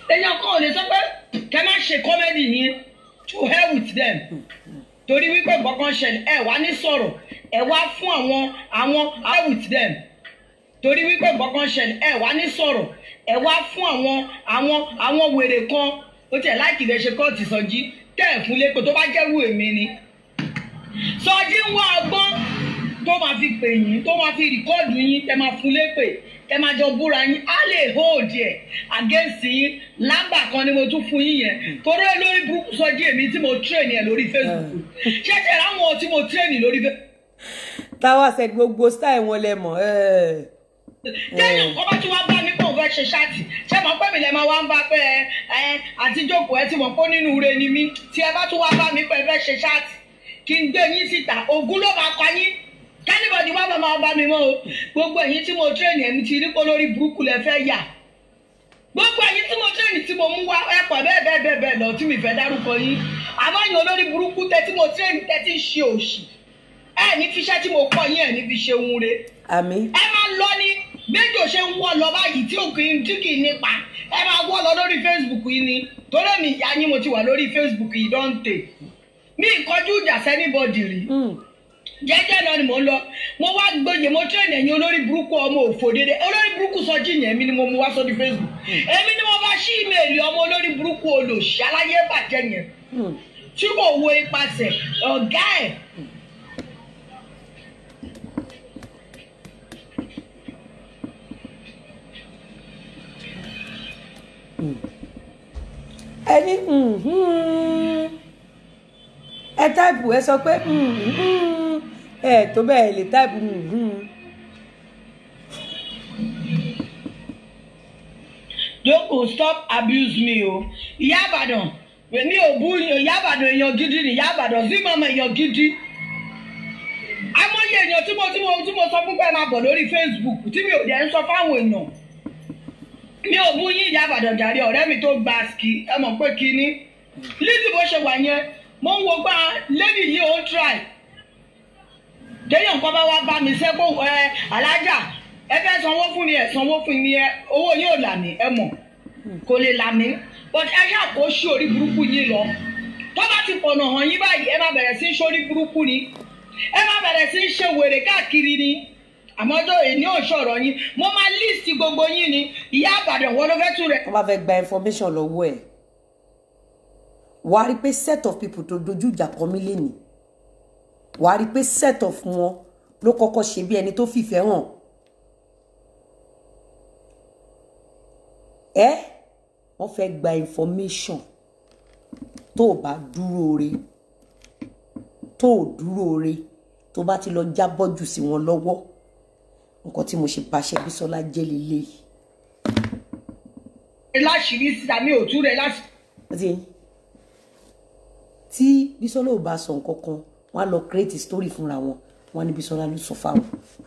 èèyàn kan ò lè sọ pé kẹ má ṣe kọ́mẹ́dì yín to hell with them torí wípé nǹkan kan ṣẹlẹ̀ ẹ wá ní sọ̀rọ̀ ẹ wá fún àwọn àwọn hell with them torí wípé nǹkan kan ṣẹlẹ̀ ẹ wá ní sọ̀rọ̀ ẹ wá fún àwọn àwọn àwọn wèrè kan ó tiẹ̀ láìkì lè ṣe kóòtù sọjí tẹ́ ẹ̀ fún lẹ́kọ̀ọ́ tó bá jẹ́rú èmi ni sọjí ń wá ọgbọ́n tó máa fi pè yín tó máa fi rìkọ́ọ̀dù yín tẹ́ máa fún lépè tẹ́ máa jọ búra yín á lè hold ẹ̀ against yín lámbà kan ni mo tún fún yín yẹn torí ẹ lórí burúkú sọjí èmi tí mo train ẹ lórí Facebook ṣẹ́ṣẹ́ ráwọn tí mo train lórí Facebook táwa ṣe gbogbo style wọn lẹ mọ̀ ẹ́. téèyàn kọ́ bá tún wá bá mi kó o fẹ́ ṣe ṣáàtì ṣé mo pẹ́ mi lẹ́ máa wá ń bá pé ẹ ẹ àti jókòó ẹ ti mọ̀ pé nínú ire ni mí tí ẹ bá tún wá bá mi pé ẹ fẹ́ ṣe ṣáàtì kí n gbé yín síta ògún ló máa pa yín kánìbọ̀dì wá máa bá mi mọ́ o gbogbo ẹ̀yin tí mo tírẹ̀nì ẹ̀mí ti rí pé lórí burúkú lẹ fẹ́ yà gbogbo ẹ̀yin tí mo tírẹ̀nì tí mo mú wá ẹ̀pọ̀ bẹ́ẹ̀ bẹ́ẹ̀ bẹ́ẹ̀ bẹ́ẹ̀ lọ tí mi fẹ́ dárúkọ yín àmọ́ yín olórí burúkú tẹ tí mo tírẹ̀nì tẹ tí ń ṣe òṣì ẹ̀ ní fiṣẹ́ tí mo kọ́ yín ẹ̀ ní fi ṣe ohun re àmì ẹ máa lọ ní méjì ò ṣe ń wọ́ lọ báyìí tí òkè tí kì í nípa ẹ máa wọ́ lọ lórí facebook yìí ni torí mi ìyá yín mo ti wà lórí facebook yìí dọ́ǹtè mi ìkọjú ìjà sẹ́nibọ̀dì rí jẹ́jẹ́ lọ ni mò ń lọ mo wá gbóyè mo tẹ́lẹ̀ ẹ̀yin olórí burúkú ọmọ òfò dédé olórí burúkú sọjí yẹn mi ni mo mú wá sórí facebook èmi ni mo bá ṣí ìmẹ̀lì ọmọ olórí burúkú olòṣì aláyé bàjẹ́ yẹn tí kò wo ipasẹ̀ ọ̀gá ẹ̀ ẹni mhm. ẹ táìpù ẹ sọ pé mhm. ẹ tó bẹ́ẹ̀ lè táìpù mhm. jókòó stop abuse me o ìyá àbàdàn èmi ò bú ìyá àbàdàn èèyàn gidi ni ìyá àbàdàn sí mọ́mọ́ èèyàn gidi amóye èèyàn tí mo tí mo tí mo sọ fún pé ẹ máa bọ̀ lórí facebook tí mi ò dẹ̀ ń sọ fáwọn èèyàn mi ò bú yín ìyá àbàdàn jàre ọ̀rẹ́ mi tó gba ski ẹ mọ̀ pé kínní lídì bó ṣe wà yẹn mo ń wo gbá lady yìí ó ń try téèyàn kan bá wá bá mi sẹ́kọ̀ ẹ alájà ẹ fẹ́ sanwó fún mi ẹ sanwó fún mi ẹ owó yóò là mí ẹ mọ̀ kò lè là mí but ẹ ṣáà kó ṣí orí burúkú yín lọ tó bá ti pọ̀nà hàn yín báyìí ẹ má bẹ̀rẹ̀ sí í ṣorí burúkú ni ẹ má bẹ̀rẹ̀ sí í ṣe wèrè káàkiri ni àmọ́ tó èyí ò ṣọ̀rọ̀ yín mo máa list gbogbo yín ni ìyá àbàdàn wọn ló fẹ́ tún rẹ̀. wọ́n bá fẹ́ gba information lọ́wọ́ ẹ̀ wàá rí pé set of people tó dojú ìjà kọ mí lénìí wàá rí pé set of wọn ló kọ́kọ́ ṣe bí ẹni tó fìfẹ́ hàn ẹ wọ́n fẹ́ gba information tó o bá dúró re tó o dúró re tó bá ti lọ jábọ́ jù sí wọn lọ́wọ́ nǹkan tí mo ṣe pàṣẹ Bísọ́lá jẹ́ lélẹ́yìí. láṣìírí síta mi ò tú rẹ láṣìírí. Ti tí Bísọ́lá ò bá sọ nǹkan kan wọ́n á lọ create story fúnra wọn wọ́n á ní Bísọ́lá ló sọ fáwọn.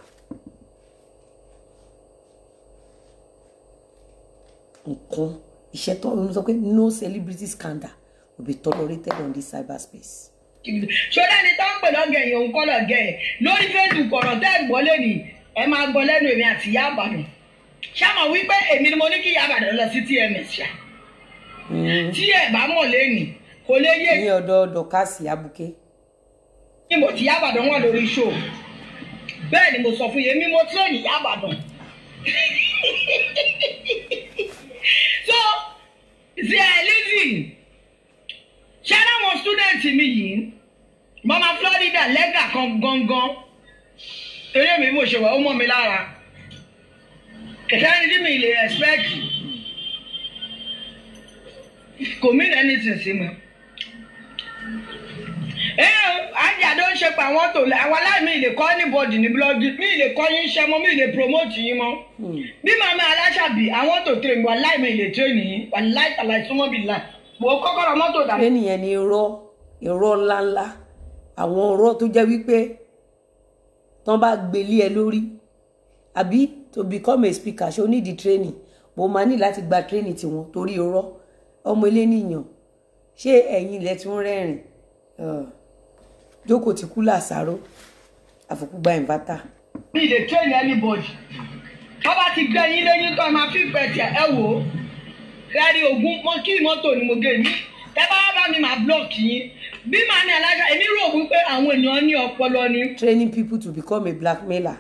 nǹkan iṣẹ́ tó ń sọ pé no celebrity scandal will be tolerated on this cyberspace. ṣọlá ni tó ń pè lọ́gẹ̀ yẹn òun kọ́ lọ́gẹ̀ yẹn lórí facebook ọ̀rọ̀ tẹ́ ẹ̀ gbọ́ lẹ́nu ẹ máa gbọ́ lẹ́nu èmi àti ìyá àbàdàn ṣáà wípé èmi ni mo ní kí ìyá àbàdàn lọ sí tms ṣá tí ẹ bá mọ̀ lẹ́nu kò lè yé ní ọ̀dọ̀ dọ̀kásì abuké ní mo ti ìyá àbàdàn wà lórí show bẹ́ẹ̀ ni mo sọ fún yẹn mi mo tírẹ̀nì ìyá àbàdàn so ṣe ẹ lẹ́sìn ṣé láwọn student mi yìí mama Florida lẹ́gà kan gangan eré mi mo ṣe wà ó mọ́ mi lára kẹ̀kẹ́ ní tí mi lè expect kò mí lẹ́ni tì sí mi. ẹ àjàdó ń ṣe pa àwọn tó àwọn aláìmí lè kọ́ ní bọ́ọ̀dì ní búlọ́ọ̀gì mi lè kọ́ yín ṣẹ́ mọ́ mi lè promote yín mọ́ bí màmá aláṣàbí àwọn tó tẹ̀ mí wà láìmí lè tẹ̀ nìyí wà láìpàlà ìsúnmọ́ bí láì mo kọ́kọ́ ra mọ́tò dà. lẹ́nìyẹn ni irọ́ irọ́ ńláńlá àwọn irọ́ tó jẹ́ wípé tán bá gbélé ẹ lórí àbí to become a speaker ṣé o need the training mo máa ní láti gba training tiwọn torí irọ́ ọmọ ilé nìyàn ṣé ẹ̀yin ilẹ̀ tún rẹ́rìn jókòó ti kú làṣàrò àfòkù gba ìnvátà. mi lè train anybody tó bá ti gbẹ yín lẹ́yìn tó máa fi pẹ̀ tiẹ̀ ẹ wò ó kárí ogun mọ kí mọ́tò ni mo gé ní tẹ́ bá wá bá mi máa blọọkì yín bí màá ní alájà èmi rò wípé àwọn èèyàn ní ọpọlọ ni training people to become a blackmailer.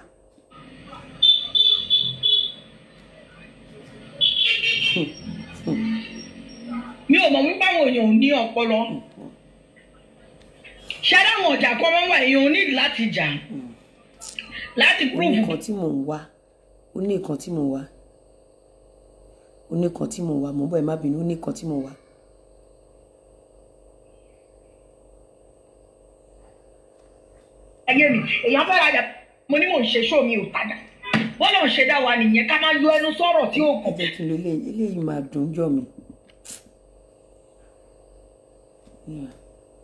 mi ò mọ̀ wípé àwọn èèyàn ò ní ọpọlọ ṣé dáwọn ọjà kan máa ń wà èèyàn ò ní láti jà láti ó ní prove nǹkan tí mò ń wá ó ní nǹkan tí mò ń wá ó ní nǹkan tí mò ń wá mo ń bọ̀ ẹ má bínú ó ní nǹkan tí mò ń wá. ẹgbẹ́ mi èèyàn fẹ́ rajà mo ní mò ń ṣe ṣó mi ò tajà bọ́lá ò ṣe dá wa nìyẹn ká máa yọ ẹnu sọ̀rọ̀ tí ó ẹ kàn. jẹ́ kí n lo eléyìí eléyìí máa dùn jọ mi. Yeah.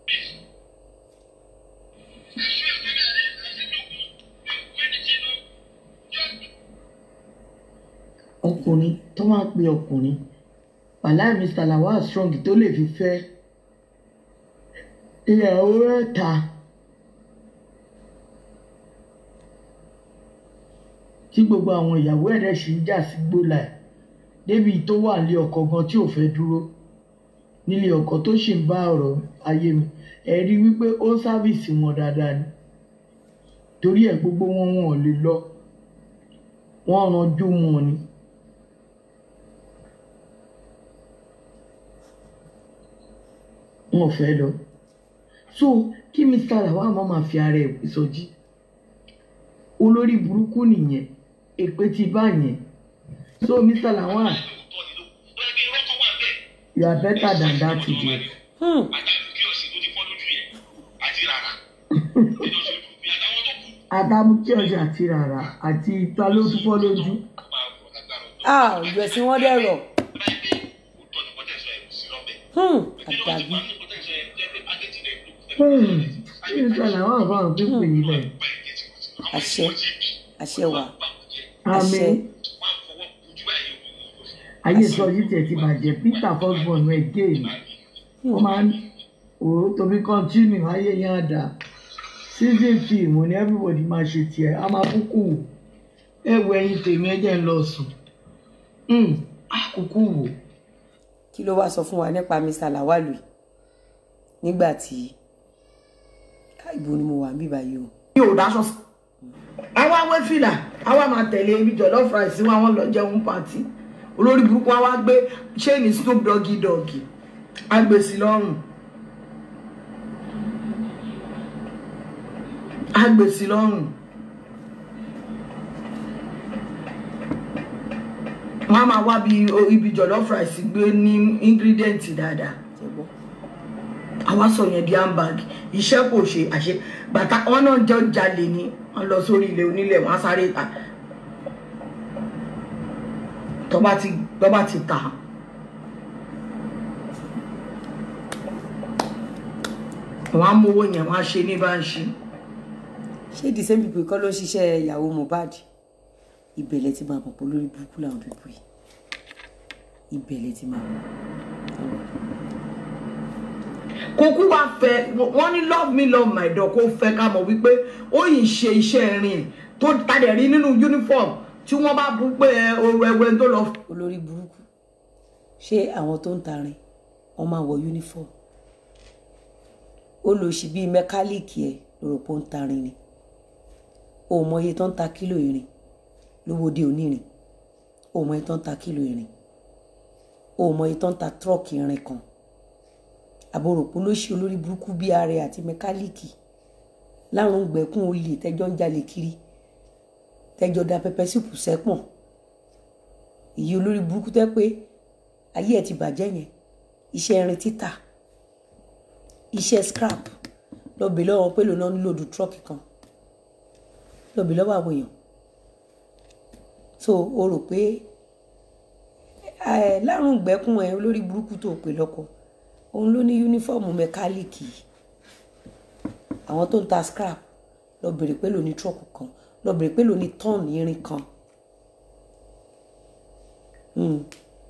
ọkùnrin tó máa ń pe ọkùnrin wàláì mr lawal strong tó lè fi fẹ́ ìyàwó mẹ́ta tí gbogbo àwọn ìyàwó ẹ̀rẹ́ sì ń jà sí gbólà ẹ̀ débi tó wà nílé ọkọ gan tí ò fẹ́ dúró nílé ọkọ tó sì ń bá ọ̀rọ̀ ayé mi ẹ rí i wípé ó ń sáfìsì wọn dáadáa ni torí ẹ̀ gbogbo wọn wọn ò lè lọ wọ́n ranjú wọn ni. wọn ò fẹ́ lọ so kí mr lawal má máa fi ara ẹ̀ sọjí olórí burúkú nìyẹn èpè ti bá yẹn so mr lawal you are better than that idiot. Hmm. adamu kí ọjà àti rárá àti ìta ló tún fọ́ lójú ah ìgbẹ̀sìn wọn dẹ̀rọ̀ Hmm. àdàbí Hmm, kí mr lawal bá wọn pípé yìí lẹ àṣẹ àṣẹ wà àmì Àṣẹ. ayé sọjí tẹ ti bàjẹ́ peter fosborn ẹ̀ géèmì. wọ́n máa ń wò ó tóbi continue ayé yẹn á dà season film ni everybody máa ṣe tiẹ̀ a máa kúkú wò ẹ wo ẹyin tèmi ẹ jẹ́ ń lọ sùn Hmm, á kúkú wò kí ló wá sọ fún wa nípa mr lawalu yìí nígbà tí Ah, ibo ni mo wà níbí báyìí o mi ò dáṣọ sí. àwa wé fìlà àwa máa tẹ̀lé ibi jọ̀lọ́ fries wọn àwọn lọ jẹun pàtí olórí burúkú wa wá gbé chain snoop doggy doggy agbèsì lọ́rùn agbèsì lọ́rùn wọn a máa wá bí ibi jọ̀lọ́ fries gbé ní ingredient dáadáa ṣe gbọ́ àwa sọ yẹn di handbag iṣẹ́ kò ṣe àṣe bàtà wọn náà jọ jalè ni wọn lọ sórí ilé onílẹ̀ wọn á sáré ta tọ́ba ti tọ́ba ti tà wọn á mówó yẹn wọn á ṣe ní báńṣì ṣé the same people kọ́ ló ń ṣiṣẹ́ ìyàwó mohbad ìbẹ̀lẹ̀ ti máa pọ̀pọ̀ lórí burúkú làwọn people yìí ìbẹ̀lẹ̀ ti máa pọ̀ kókó wá fẹ́ wọn ní love me love my dog kó fẹ́ ká mọ̀ wípé ó yìí ṣe iṣẹ́ rìn tó tadẹ̀ rí nínú uniform tí wọ́n bá bú pé ẹ, oru ẹwẹ́ tó lọ olórí burúkú ṣé àwọn tó ń tarin wọn máa wọ uniform ó lọ sí bíi mẹkáníìkì ẹ lórí pé ó ń tarin ni o mọ iye tó ń ta kílò irin lówóde onírin o mọ iye tó ń ta kílò irin o mọ iye tó ń ta tírọ́ọ̀kì irin kan àbòròpó ló ṣe olórí burúkú bíi ààrẹ àti mẹkáníìkì láwọn gbẹ̀kún olè tẹjọ́ ń jalè kiri tẹjọ́ da pẹpẹ sípù sẹ́pọ̀n èyí olórí burúkú tẹ́ pé ayé ẹ̀ ti bàjẹ́ yẹn iṣẹ́ irin títà iṣẹ́ scrap lọ́bẹ̀ lọ́wọ́ pé lónà nílò du tírọ́ọ̀kì kan lọ́bẹ̀ lọ́wọ́ àwọn èèyàn so o rò pé ẹ lárùn gbẹ́kún ẹ olórí burúkú tó pè lọ́kọ òun ló ní yúnífọ́ọ̀mù mẹkáníìkì àwọn tó ń ta scrap lọ bèrè pé lóní tírọ́ọ̀kì kan lọ bèrè pé lóní tọ́ọ̀nù irin kan Hmm.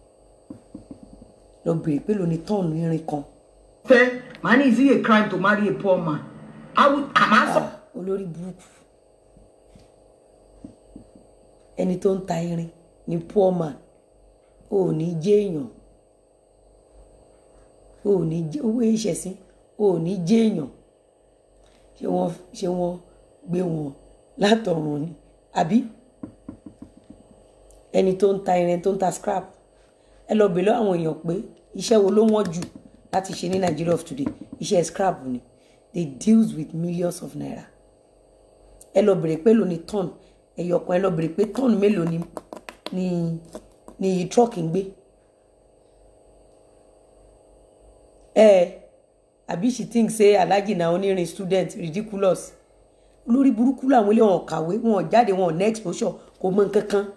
lọ bèrè pé lóní tọ́ọ̀nù irin kan fẹ́ màá ní is it a crime to marry a poor man awu àmà sọ Ah, olórí burúkú ẹni tó ń ta irin ní poor man ò ní jẹ́ èèyàn o ò ní jẹ́ owó ìṣẹ̀sìn o ò ní jẹ́ èèyàn ṣé wọ́n ṣé wọ́n gbé wọn látọ̀run ni àbí ẹni tó ń ta irin tó ń ta scrap ẹ lọ bèèrè àwọn èèyàn pé iṣẹ́ wo ló wọ́n jù láti ṣe ní Nigeria of today iṣẹ́ scrap ni they deals with millions of naira ẹ lọ bèrè pé lóní tọ́ọ̀nù ẹ̀yọ̀kan ẹ lọ bèrè pé tọ́ọ̀nù mélòó ni ni ni truck ń gbé ẹ àbí she think say alhaji na onírin student ridiculous lórí burúkú làwọn ilé wọn kàwé wọn jáde wọn ní exposure kò mọ nǹkan kan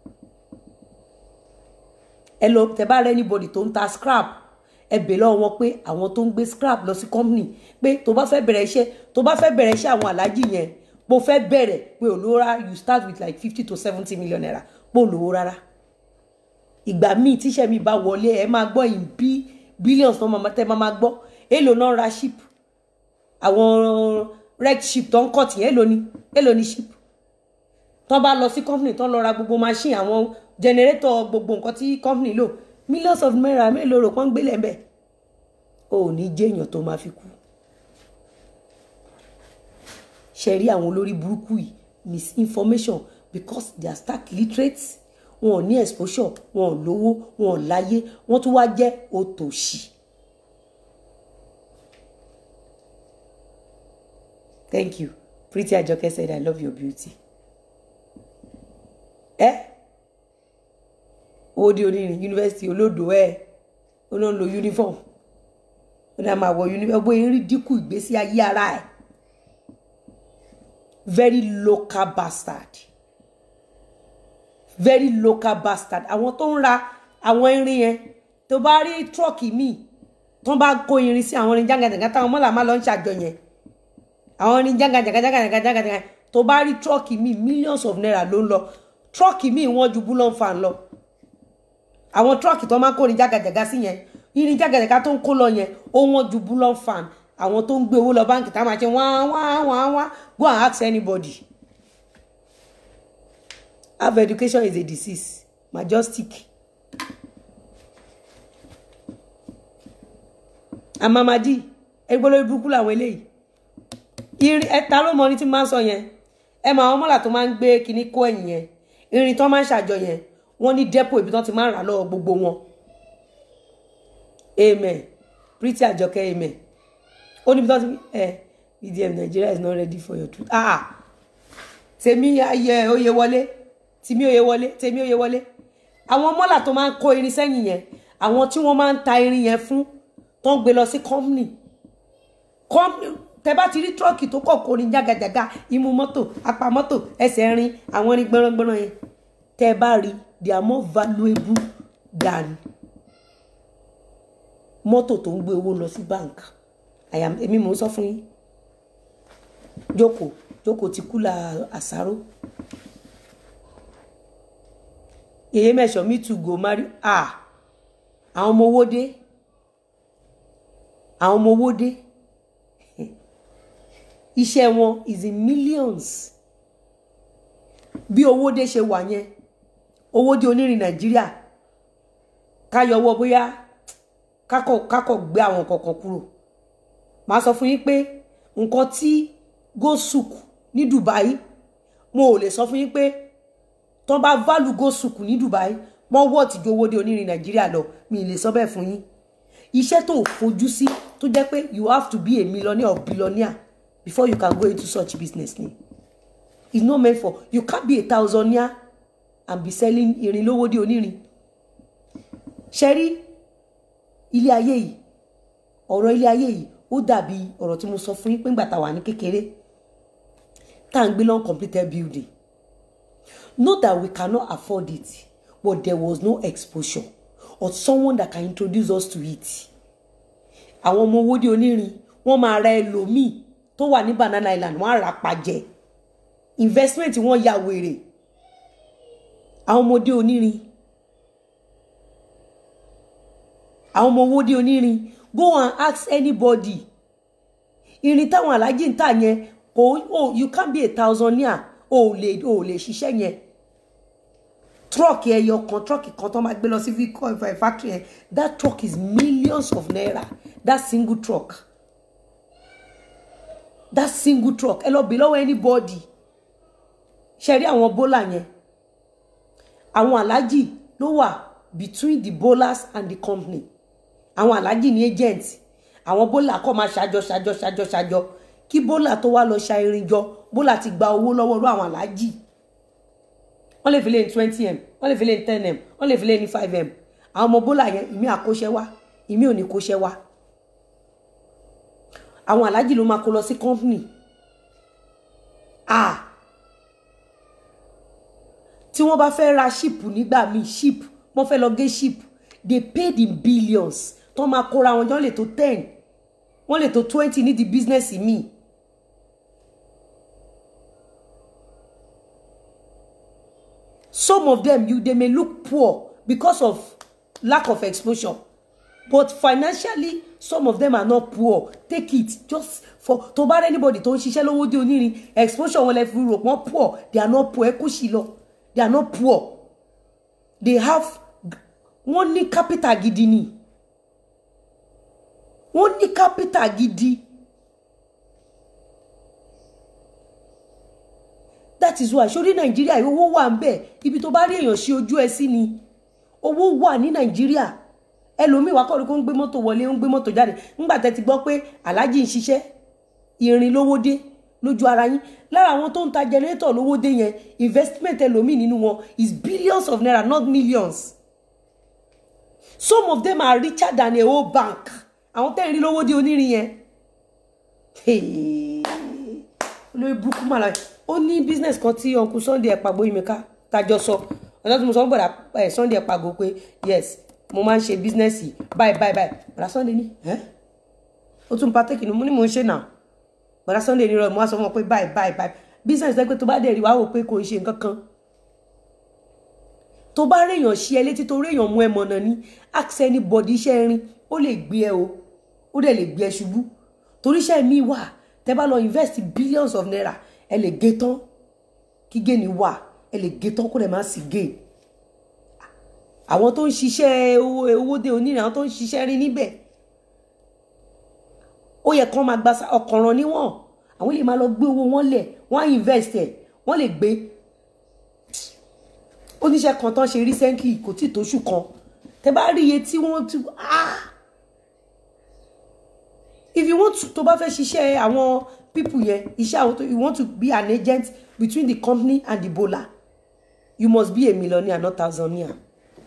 ẹ lọ tẹ bá rẹ anybody tó ń ta scrap ẹ bèèrè lọ́wọ́ wọn pé àwọn tó ń gbé scrap lọ sí company pé tó bá fẹ́ bẹ̀rẹ̀ iṣẹ́ tó bá fẹ́ bẹ̀rẹ̀ iṣẹ́ àwọn aláàjì yẹn bó fẹ́ bẹ̀rẹ̀ pé olówó rárá you start with like fifty to seventy million naira pé olówó rárá ìgbà míì tíṣẹ́ mi bá wọlé ẹ máa gbọ́ in bí billions tó máa tẹ́ máa máa gbọ́ èlò náà ra ship àwọn red ship tó ń kọ̀ tì èlò ni èlò ni ship tó bá lọ sí company tó lọ ra gbogbo machine àwọn generator gbogbo nǹkan tí company lò millions of naira mélòó rò pọ́n gbélé ńbẹ̀ o ò ní jẹ́yàn tó máa fi kú ṣe rí àwọn olórí burúkú yìí misinformation because they are stark literate wọn ò ní exposure wọn ò lówó wọn ò láyé wọn tún wá jẹ́ òtòṣì. thank you Pretty Ajoke said I love your beauty. ẹ owó di onírin yunifásitì olódò ẹ ó náà lo uniform ó náà máa wọ uniform bóyá rí dínkù ìgbésí ayé ara ẹ very local bastard very local bastard àwọn tó ń ra àwọn irin yẹn tó bá rí tírọ́ọ̀kì míì tó bá kó irin sí àwọn irin jágàjàgà táwọn mọ́là máa lọ ń ṣàjọ yẹn àwọn irin jágàjàgà jágàjàgà jágàjàgà tó bá rí tírọ́ọ̀kì míì millions of naira ló ń lọ tírọ́ọ̀kì míì wọ́n ju búlọ́n fan lọ àwọn tírọ́ọ̀kì tó máa ń kó irin jágàjàgà sí yẹn irin jágàjàgà tó ń kó lọ yẹn ó wọ́n ju búlọ́n fan àwọn tó ń gbé owó lọ báńkì tá a máa ṣe wá wá wá wá go and ask anybody half education is a disease majestic amamadi ẹgbẹ́ burúkú làwọn eléyìí irin ẹta ló mọ ní tí máa ń sọ yẹn ẹ mọ àwọn mọ́là tó máa ń gbé kinní kó ẹ̀yìn yẹn irin tó máa ń ṣàjọ yẹn wọ́n ní dẹ́pọ̀ ibi tó ti máa ń rà lọ́wọ́ gbogbo wọn amen Pretty Ajoke amen ó níbi tó ti ẹ EDM Nigeria is not ready for your truth ah tèmi ayẹ oyè wọlé tèmi oyè wọlé tèmi oyè wọlé àwọn mọ́là tó máa ń kó irin sẹ́yìn yẹn àwọn tí wọ́n máa ń ta irin yẹn fún tó ń gbé lọ sí company company tẹ bá ti rí tírọ́ọ̀kì tó kọ̀ kó ní jágajàga imú mọ́tò apá mọ́tò ẹsẹ̀ rin àwọn irin gbọ́nrangbọ́nran yẹn tẹ bá rí they are more valuable than mọ́tò tó ń gbé owó lọ sí bank àyà èmi mò ń sọ fún yín jókòó jókòó ti kú la àsáró yèyé mẹ́sàn me too go marry ah àwọn ọmọ owó dé àwọn ọmọ owó dé iṣẹ́ wọn is in millions bí owó dé ṣe wà yẹn owó dé onírin nàìjíríà káyọwọ́ bóyá kákọ̀ kákọ̀ gbé àwọn kọ̀ọ̀kan kúrò màá sọ fún yín pé nǹkan tí gosuk ní Dubai mo ò lè sọ fún yín pé tán bá válù gosuk ní Dubai wọ́n wọ́ tìjú owó dé onírin nàìjíríà lọ mi ì lè sọ bẹ́ẹ̀ fún yín iṣẹ́ tó fojú sí tó jẹ́ pé you have to be a millionaire or billionaire before you can go into such business ni it's not meant for you can't be a thousandaire and be selling irin lówó dé onírin ṣe rí ilé ayé yìí ọ̀rọ̀ ilé ayé yìí ó dàbí ọ̀rọ̀ tí mo sọ fún yín pé ńgbà tá a wà ní kékeré tá à ń gbé lọ́n completed building not that we cannot afford it but there was no exposure or someone that can introduce us to it àwọn ọmọ owó dé onírin wọ́n máa ra ẹlòmíì tó wà ní Banana Island wọ́n á rà pàjẹ́ investment wọ́n ya wèrè àwọn ọmọdé onírin àwọn ọmọ owó dé onírin go and ask anybody irin táwọn alájí ń tà yẹn kò oh, you can't be a thousandaire o ò lè o ò lè ṣiṣẹ́ yẹn truck ẹyọ kan truck kan tó máa gbé lọ sí vehicle factory yẹn that truck is millions of naira that single truck that single truck ẹ lọ bí lọ́wọ́ anybody ṣe rí àwọn bólà yẹn àwọn aláàjì ló wà between the bowlers and the company àwọn aláàjì ní agent àwọn bólà kọ́ máa ṣàjọ ṣàjọ ṣàjọ ṣàjọ kí bólà tó wá lọ ṣa irin jọ bólà ti gba owó lọ́wọ́ lọ́wọ́ àwọn aláàjì wọ́n lè fi lé ní twenty m wọ́n lè fi lé ní ten m wọ́n lè fi lé ní five m àwọn ọmọ bólà yẹn ìmí àkóṣẹ́ wá ìmí ò ní kóṣẹ́ wá àwọn aláàjì ló máa kó lọ sí company ah tí wọ́n bá fẹ́ ra ship nígbà míì ship wọ́n fẹ́ lọ gé ship they paid in billions tó máa kóra wọn jọ lè tó ten wọ́n lè tó twenty ní di business míì. some of them you they may look poor because of lack of exposure but financially some of them are not poor take it just for tó bá rẹ anybody tó ń ṣiṣẹ́ lówó dé onírin exposure wọn lè fi rò wọ́n poor they are not poor ẹ kó sì lọ they are not poor they have wọ́n ní capital gidi ni wọ́n ní capital gidi that is why sórí nàìjíríà owó wà ń bẹ ibi tó bá rí èèyàn sí ojú ẹ sí ni owó wà ní nàìjíríà ẹlòmíì wá kọ́ ni kó ń gbé mọ́tò wọlé ń gbé mọ́tò jáde ńgbà tẹ́ ti gbọ́ pé aláàjì ń ṣiṣẹ́ irin lówó dé lójú ara yín lára àwọn tó ń ta jẹnẹrétọ̀ lówó dé yẹn investment ẹlòmíì nínú wọn is billions of naira not millions some of them are richer than a whole bank àwọn tẹ́ ń rí lówó dé onírin yẹn olórí burúkú màlá ó ní business kan tí uncle sunday ẹ̀pàgbó yìí mi ká tajọ sọ ọjọ́ tí mo sọ ń gbọ́dọ̀ sunday ẹ̀pàgbó pé yes mo máa ń ṣe business yìí báyìí báyìí báyìí bàdá sunday ní ẹ́ ó tún pàtẹ́kì ni mo ní mò ń ṣe náà bàdá sunday ní rọ mo wá sọ fún ọ pé báyìí báyìí báyìí business ẹ pé tó bá dẹ̀ rí wàá wò pé kò ń ṣe nǹkan kan tó bá réèyàn ṣí ẹ létí tó réèyàn mú ẹ mọ̀nà ní ask anybody iṣẹ́ rin ó lè gbé ẹ o ó dẹ̀ lè gbé ẹ ṣubú torí iṣẹ́ mi wà tẹ́ bá lọ invest billions of naira ẹ lè gé tán kí géènì wà ẹ lè gé tán kó lè má sí géè àwọn tó ń ṣiṣẹ́ owó dé onírin àwọn tó ń ṣiṣẹ́ rí níbẹ̀ ó yẹ kán máa gba ọkànràn níwọ̀n àwọn lè máa lọ gbé owó wọn lẹ̀ wọ́n á invest ẹ̀ wọ́n lè gbé oníṣẹ́ kan tán ṣe recently kò tí tóṣù kan tẹ bá rí iye tí wọ́n ti ah if you want to tó bá fẹ́ ṣiṣẹ́ àwọn people yẹn iṣẹ́ àwọn tó you want to be an agent between the company and the bowler you must be a millionaire not thousandaire.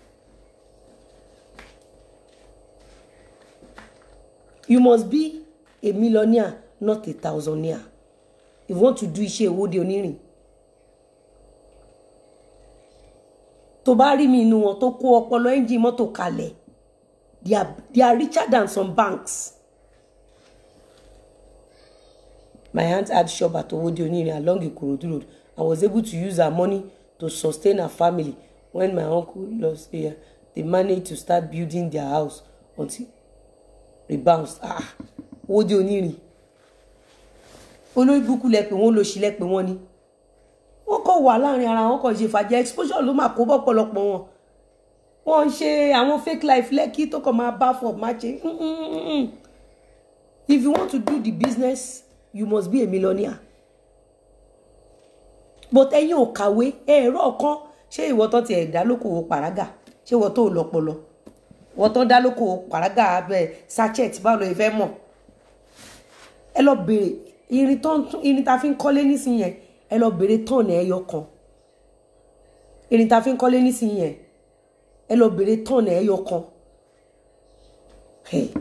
you must be a millionaire not a thousandaire if you want to do iṣẹ́ ìwọ́de onírin tó bá rí mi inú wọn tó kó ọpọlọ ẹ́ńjìn mọ́tò kalẹ̀ they are they are richer than some banks. my aunt had shop at owode onirin along ikorodu road and was able to use her money to sustain her family when my uncle lost here they managed to start building their house until rebounds ah owode onirin olórí burúkú lẹ pé wọn lọ sí lẹ pé wọn ni wọn kọ wà láàrin ara wọn kọ ṣe fàjẹ exposure ló máa kó bọ́pọ̀lọpọ̀ wọn wọn ń ṣe àwọn fake life lẹ́kí tó kàn máa bá fọ̀ máa ṣe if you want to do the business you must be a millionaire but ẹ̀yin ò kàwé ẹ̀rọ kan ṣé ìwọ tán ti ẹ̀dá lókòwò pàrágà ṣé ìwọ tó lọ́pọlọ ìwọ tán dá lókòwò pàrágà abẹ sachet báwo ló fẹ́ mọ̀ ẹ lọ bèrè irin tán irin ta fi ń kọ́lé nísìnyẹn ẹ lọ bèrè tọ́ọ̀nù ẹyọ kan irin ta fi ń kọ́lé nísìnyẹn ẹ lọ bèrè tọ́ọ̀nù ẹyọ kan. Hey.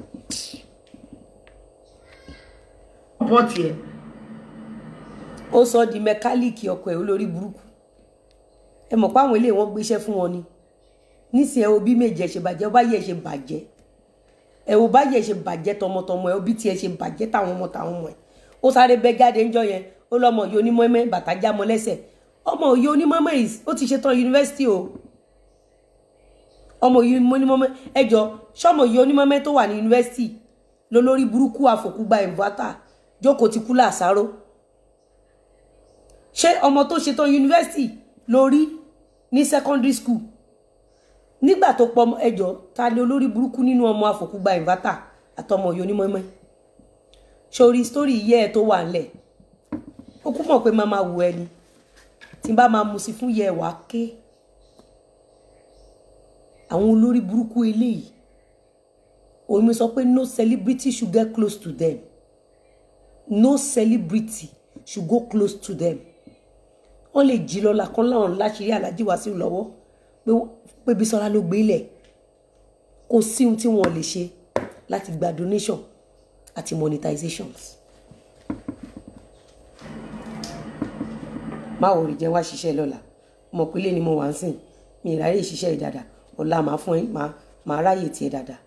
pọ́ọ̀tì ẹ̀ ó sọ di mẹkáníìkì ọkọ̀ ẹ̀ olórí burúkú ẹ mọ̀ pé àwọn ilé wọn gbéṣẹ́ fún wọn ni nísìnyí ẹ wo bí méje ẹ ṣe bàjẹ́ ọ bá yẹ ẹ ṣe bàjẹ́ ẹ wo bá yẹ ẹ ṣe bàjẹ́ tọmọtọmọ ẹ ó bí tiẹ̀ ṣe bàjẹ́ táwọn ọmọ táwọn ọmọ ẹ ó sáré bẹ́ jáde ńjọ́ yẹn ó lọ́mọ yìí onímọ̀ọ́mẹ́ bàtà já mọ́ lẹ́sẹ̀ ọmọ yìí onímọ̀ọ́mẹ́ yìí ó ti ṣetán yunifásitì o ọmọ yìí onímọ̀ọ́mẹ́ ẹjọ́ ṣọmọ yìí onímọ̀ọ́mẹ́ tó wà ní yunifásitì lólórí burúkú àfòkúgba ìvátà jókòó ti kú làṣàrò ṣé ọmọ tó ṣetán yunifásitì lórí ní secondary school nígbà tó pọ ẹjọ́ ta ni olórí burúkú nínú ọmọ àfòkúgba ìvátà àtọmọ òye onímọ̀ọ́mọ́ sórí sítórì yẹ ẹ tó wà ńlẹ̀ ó kú mọ̀ pé máa máa wù ẹni tí n bá máa mu sí fún yẹ ẹ wá ké àwọn olórí burúkú eléyìí òun mi sọ pé no celebrity should get close to them no celebrity should go close to them wọ́n lè jí lọ́la kan láwọn láṣìírí alájí wá sí lọ́wọ́ pé pé Bísọ́lá ló gbé ilẹ̀ kò sí ohun tí wọ́n lè ṣe láti gba donation àti monetizations. má wò rí jẹ́ wá ṣiṣẹ́ lọ́la mọ̀ pé lé ni mo wà ń sìn mi ìráyè ṣiṣẹ́ yìí dáadáa ọ̀la màá fún ẹ màá màá ráyè tiẹ̀ dáadáa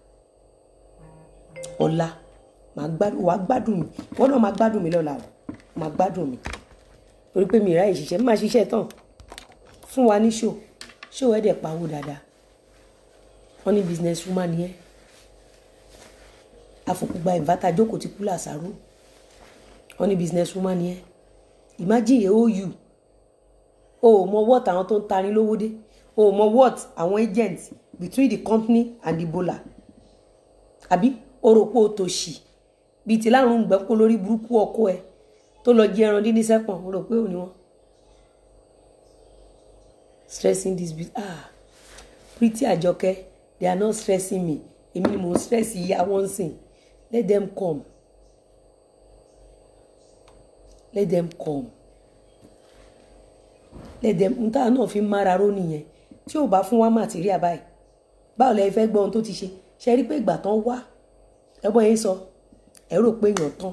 ọ̀la màá gbádùn wàá gbádùn mi wọ́n náà máa gbádùn mi lọ́la o máa gbádùn mi torí pé mi ìráyè ṣiṣẹ́ má ṣiṣẹ́ tán fún wa ní ṣò ṣò ẹ̀ dẹ̀ pawó dáadáa wọ́n ní business woman yẹn afọkùgba ìvátà jókòó ti kú làṣàrò wọ́n ní business woman yẹn imagine a ou o ò mọ what àwọn tó ń tarin lówó dé o ò mọ what àwọn agents between the company and the bowler àbí o rò pé o tó ṣì bíi ti láàrún gbẹ́kó lórí burúkú ọkọ ẹ tó lọ jẹ ẹran dín ní sẹ́pọ̀n o rò pé ò ní wọn stressing this bit ah pretty àjọkẹ́ they are not stressing me èmi ni mo stress ìyá wọn sìn let them come let them come let them n táwọn náà fi ń mára ró nìyẹn tí ò bá fún wa màtíríà báyìí báwo lẹ fẹ́ gbọ́ ohun tó ti ṣe ṣe rí pé ìgbà tán wá ẹgbọ́n yẹn sọ ẹ rò pé èèyàn tán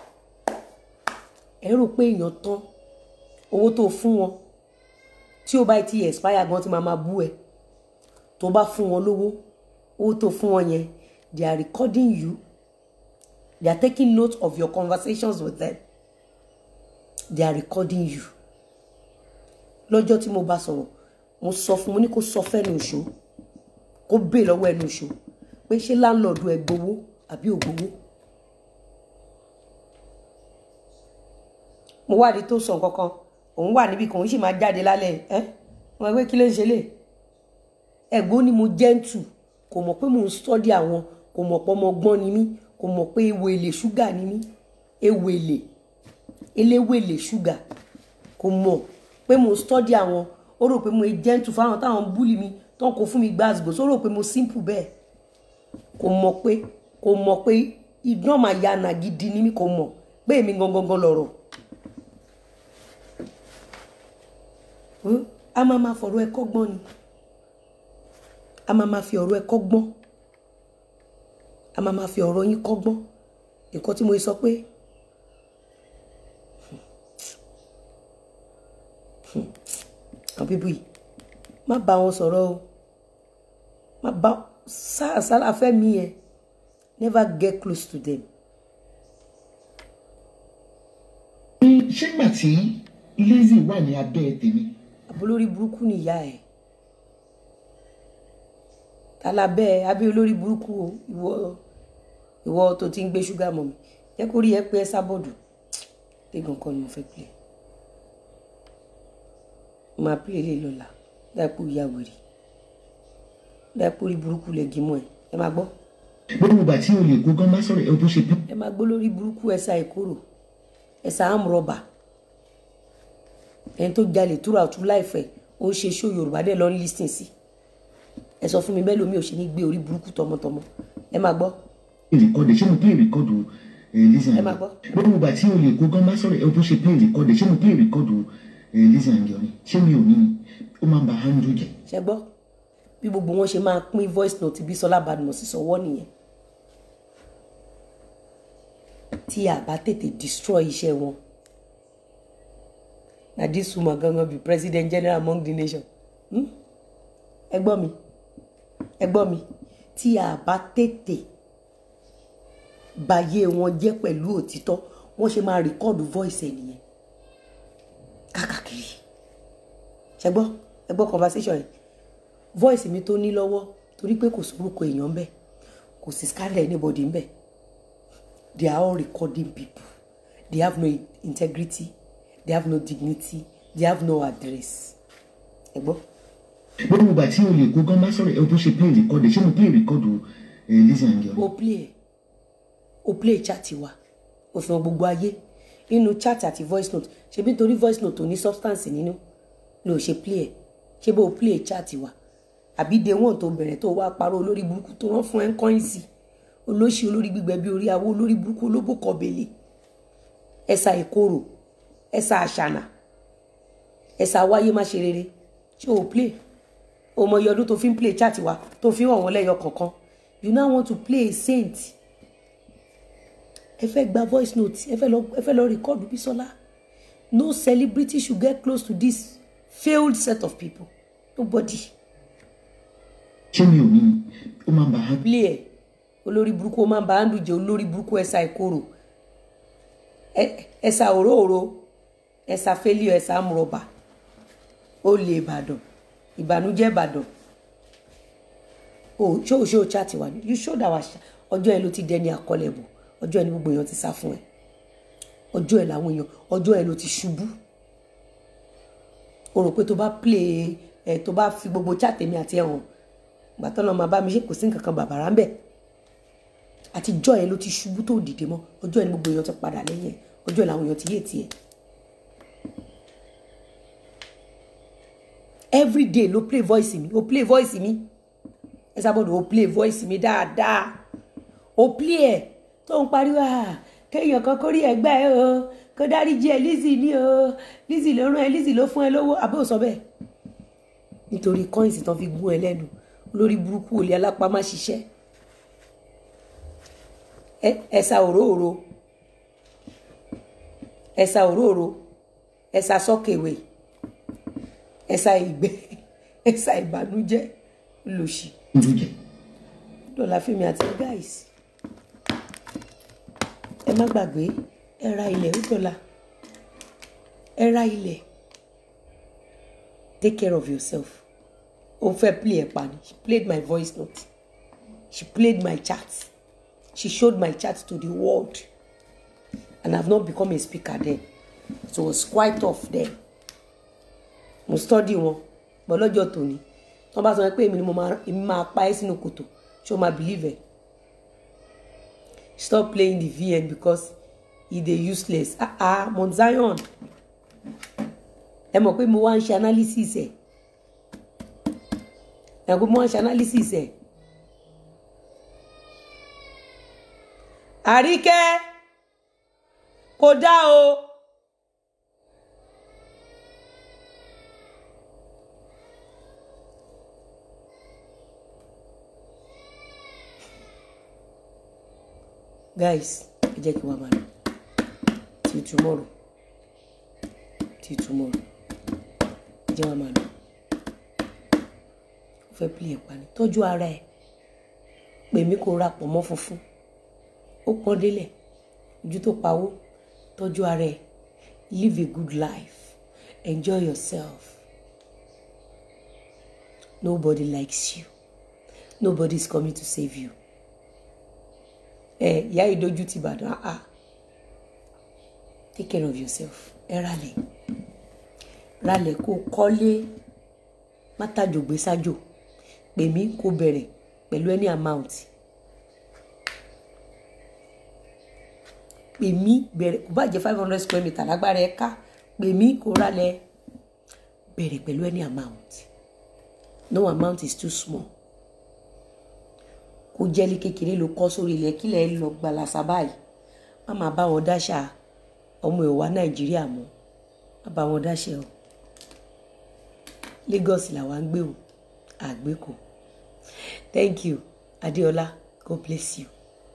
ẹ rò pé èèyàn tán owó tó fún wọn tí ó bá ti expire gan ti máa ma bú ẹ tó bá fún wọn lówó owó tó fún wọn yẹn they are recording you they are taking note of your conversations with them they are recording you lọ́jọ́ tí mo bá sọ̀rọ̀ mo sọ fún mo ní kó sọ fẹ́nu ìṣó kó bè lọ́wọ́ ẹnu ìṣó pé ṣé láńlọ́ọ̀dù ẹ gbowó àbí ò gbowó. mo wádìí tó sọ nǹkan kan òun wà níbi kan òun sì máa jáde lálẹ́ ẹ́ mo máa gbé kí ló ń ṣe lè ẹ̀gbọ́n ni mo jẹ́ǹtù kò mọ̀ pé mò ń sọ́dí àwọn kò mọ̀ pé ọmọ ọgbọ́n ni mí kò mọ̀ pé ewo èlé ṣúgà ni mí ewo èlé eléwé èlé ṣúgà kò mọ̀ pé mo sọ́dí àwọn ó rò pé mo jẹ́ǹtù fáwọn táwọn búlì mi tó ń kó fún mi gbàgbó ó rò pé mo simple bẹ́ẹ̀ kò mọ̀ pé kò mọ̀ pé idán máa ya ànà gidi ni mí kò mọ̀ pé èmi gangan lọ̀rọ̀ a máa ma fọ̀rọ̀ ẹ kọ́gbọ́n ni a máa ma fi ọ̀rọ̀ ẹ kọ́gbọ́n a máa ma fi ọ̀rọ̀ yín kọ́gbọ́n nǹkan tí mo sọ pé àwọn bíbí yìí má bá wọn sọ̀rọ̀ o má bá sálàfẹ́ mi yẹn never get close to them. ṣé gbà tí Lizzy wà ní abẹ́ tèmi àbólórí burúkú ni ìyá ẹ̀ alábẹ́ abẹ́ olórí burúkú o ìwọ ìwọ tó ti ń gbé ṣúgà mọ́ mi jẹ́ kó rí ẹ pé ẹ sábọ̀dù tẹ́gàn kan ni mo fẹ́ pè mo máa pè é lè lọ́la dáìpọ̀ ìyá wèrè dáìpọ̀ orí burúkú lè gímọ̀ ẹ ẹ máa gbọ́ gbogbo ìgbà tí olè kó gan bá sọ̀rọ̀ ẹ bó ṣe bí. ẹ máa gbọ́ lórí burúkú ẹ̀sà ìkorò ẹ̀sà àmúrọ̀bà ẹni tó jalè túra ọ̀tún láìfẹ́ ó ṣe ṣó yorùbá dẹ̀ lọ ń lísìn sí ẹ sọ fún mi bẹ́ẹ̀ lómi ò ṣe ní gbé orí burúkú tọmọtọmọ ẹ máa gbọ́ ìrìkọ́dẹ̀ ṣé mo pín ìrìkọ́dù Lizzy Ẹ máa gbọ́. Anjorin gbogbo ìgbà tí olè kó gan bá sọ̀rọ̀ ẹ bó ṣe pín ìrìkọ́dẹ̀ ṣé mo pín ìrìkọ́dù Lizzy Anjorin ṣé mi ò ní ni ó máa ń ba handle jẹ. ṣe gbọ́ bí gbogbo wọn ṣe máa pín voice note Bísọ́lá Badmus sọ́wọ́ nìyẹn tí a bá tètè destroy iṣẹ́ wọn na this woman gangan be president general among the nation Hmm? ẹ gbọ́ mi ẹ gbọ́ mi tí a bá tètè báyé wọn jẹ́ pẹ̀lú òtítọ́ wọ́n ṣe máa rìkọ́ọ̀dù voice ẹ̀ nìyẹn káàkiri ṣe gbọ́ ẹ gbọ́ conversation yẹn voice mi tó ní lọ́wọ́ torí pé kò sórúkọ èèyàn ń bẹ̀ kò sí scandal anybody ń bẹ̀ they are all recording people they have no integrity they have no dignity they have no address ẹ gbọ́ gbogbo ìgbà tí olè kó gan bá sọ̀rọ̀ ẹ bó ṣe play record ṣé mo play record ẹ Lizzy Anjorin. o play ẹ o play chat wa o fi hàn gbogbo ayé nínú chat àti voice note ṣebí nítorí voice note ò ní substance nínú ló ṣe play ẹ ṣé bó o play chat wa àbí day one tó bẹ̀rẹ̀ tó wá parọ́ olórí burúkú tó rán fún ẹ ń kọ́yìn sí olóṣì olórí gbígbẹ bí orí awó olórí burúkú olóbó kọbẹlẹ ẹsà ìkorò ẹsà àṣànà ẹsà wáyé má ṣe rere ṣé o play o mọ iye ọdún tó fi ń play chat wa tó fi ń hàn wọ́n lẹ́yọ kọ̀ọ̀kan you now want to play a saint ẹ fẹ́ gba voice note ẹ fẹ́ lọ ẹ fẹ́ lọ record Bísọ́lá no celebrity should get close to this failed set of people nobody ṣé mi ò ní ni ó máa ń ba á. play ẹ olórí burúkú ó máa ń bá andrew jẹ olórí burúkú ẹsà ìkorò ẹ- ẹsà òróòro ẹsà fẹlíọ ẹsà amúrọ̀bà olè ìbàdàn ìbànújẹ́ ìbàdàn o ṣó o ṣó o chat wa ni you showed our chat ọjọ́ ẹ ló ti dẹni àkọlẹ̀bù ọjọ́ ẹ ní gbogbo èèyàn ti sá fún ẹ ọjọ́ ẹ làwọn èèyàn ọjọ́ ẹ ló ti ṣubú o rò pé tó bá play ẹ tó bá fi gbogbo chat èmi àti ẹ hàn gbàtọ́ náà máa bá mi ṣe kò sí nǹkan kan bàbàrà ń bẹ̀ àtijọ́ ẹ ló ti ṣubú tó dìde mọ́ ọjọ́ ẹ ní gbogbo èèyàn ti padà lẹ́yìn ẹ ọjọ́ ẹ làwọn èèyàn ti yé tiẹ̀ every day ló play voice mi ó play voice mi ẹ sábọ̀dọ̀ ó play voice mi dáadáa ó play ẹ̀ tó ń pariwo à kéèyàn kan kórí ẹgbẹ́ ẹ o kó dáríjì ẹ Lizzy ní o Lizzy ló rán ẹ Lizzy ló fún ẹ lówó àbẹ́ ò sọ bẹ́ẹ̀ nítorí coins tán fi gún ẹ lẹ́nu lórí burúkú olè alápá má ṣiṣẹ́ ẹ- ẹ̀sà òróòro ẹ̀sà òróòro ẹ̀sà sọ́kèwé ẹ̀sà ìgbẹ́ ẹ̀sà ìbànújẹ́ lòṣì ojú jẹ dọ̀là fíìmù àti guys ẹ má gbàgbé ẹ ra ilẹ̀ dọ̀là ẹ ra ilẹ̀ take care of yourself o fẹ́ play ẹ̀ pa ni she played my voice note she played my chat she showed my chat to the world and i have not become a speaker then so it was quite tough then mo study wọn bọ́ lọ́jọ́ tòní tí wọ́n bá sọ pé èmi ni mo máa èmi máa pa ẹ́ sínú kòtò ṣé o máa believe ẹ̀ stop playing the vn because e dey useless ah ah Mount Zion ẹ mọ̀ pé mo wá ń ṣe analysis ẹ̀ ẹ mọ̀ pé mo wá ń ṣe analysis ẹ̀ àríkẹ́ kò dá o. guys ẹ jẹ́ kí wọ́n máa lọ till tomorrow till tomorrow ẹ jẹ́ wọ́n máa lọ ó fẹ́ pílẹ̀ pa ni tọ́jú ara ẹ̀ pè mí kó ra pọ̀ mọ́ funfun ó pọ́n délẹ̀ ojú tó pawó tọ́jú ara ẹ̀ live a good life enjoy yourself nobody likes you nobody is coming to save you ẹ ìyá ìdojú ti bàdàn ah take care of yourself ẹ ralẹ̀ ralẹ̀ kó kọ́lé mátàjògbé sájò pè mí kó bẹ̀rẹ̀ pẹ̀lú any amount pè mí bẹ̀rẹ̀ kó bá jẹ́ five hundred square meter lágbára ẹ ká pè mí kó ralẹ̀ bẹ̀rẹ̀ pẹ̀lú any amount no amount is too small kó jẹ́lí kékeré ló kọ́ sórí ilẹ̀ kílẹ̀ lọ gbalasa báyìí má máa bá wọn dáṣà ọmọ ìwà nàìjíríà mọ́ má bá wọn dáṣẹ o Lagos làwa ń gbé o àgbékò thank you Adéọlá God bless you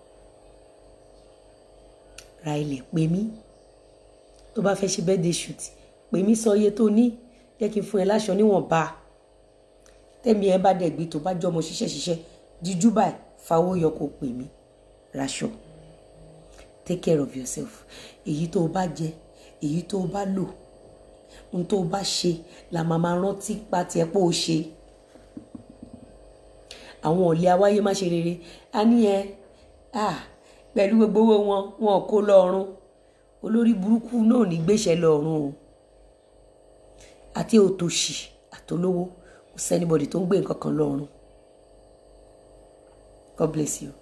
ra ilẹ̀ pè mí tó bá fẹ́ ṣe birthday shoot pè mí sọ iye tó ní jẹ́ kí n fún ẹ láṣọ níwọ̀nba tẹ́mi ẹ bá dẹ̀ gbé tó bá jọmọ ṣiṣẹ́ ṣiṣẹ́ díjú báyìí fawó yọ kó pè mí raṣọ take care of yourself èyí tó o bá jẹ èyí tó o bá lò ohun tó o bá ṣe la máa máa rántí pa tiẹ̀ pé o ṣe àwọn ọ̀lẹ́ awáyé má ṣe rere a ní ẹ ah pẹ̀lú gbogbo owó wọn wọn ò kó lọ́rùn olórí burúkú náà ní gbéṣẹ́ lọ́rùn o àti òtòṣì àtolówó kò sẹ́nibọ̀dì tó ń gbé nǹkan kan lọ́rùn God bless you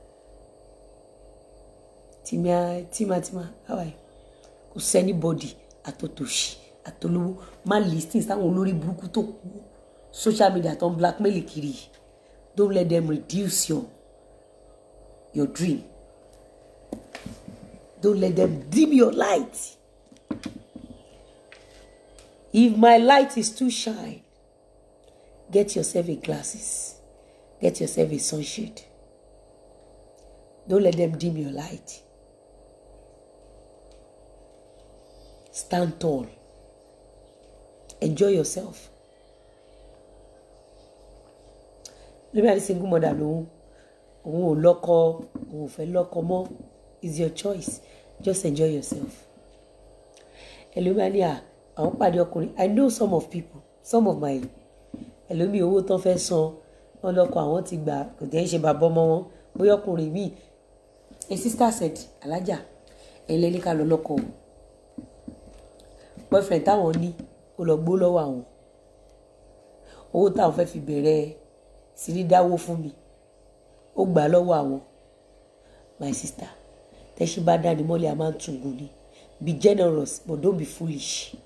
tìmíà tìmátìmá how are you kò sẹ́nibọ̀dì àtòtòṣì àtolówó má listing sáwọn olórí burúkú tó kú social media tó ń blackmail kiri yìí. don't let them reduce your your dream don't let them dim your light if my light is too shine get yourself a glasses get yourself a sunshade don't let them dim your light stand tall enjoy yourself lórí àti single mother lòun òun ò lọ́kọ òun ò fẹ́ lọ́kọ mọ́ is your choice just enjoy yourself ẹlòmíà ní à àwọn pàdé ọkùnrin i know some of people some of my ẹlòmíì owó tán fẹ́ san wọn lọ́kọ àwọn ti gbà kò tẹ́ ń ṣe bàbá ọmọ wọn bóyá ọkùnrin míì a sister said alájà ẹ̀yin lẹ́ni ká lọ lọ́kọ o boyfriend táwọn ní kó lọ gbó lọ́wọ́ àwọn owó táwọn fẹ́ fi bẹ̀rẹ̀ sí ní dáwó fún mi ó gbà á lọ́wọ́ àwọn my sister tẹ́sí bá dání mọ́lẹ̀ a máa ń tùngún ni be generous but don't be foolish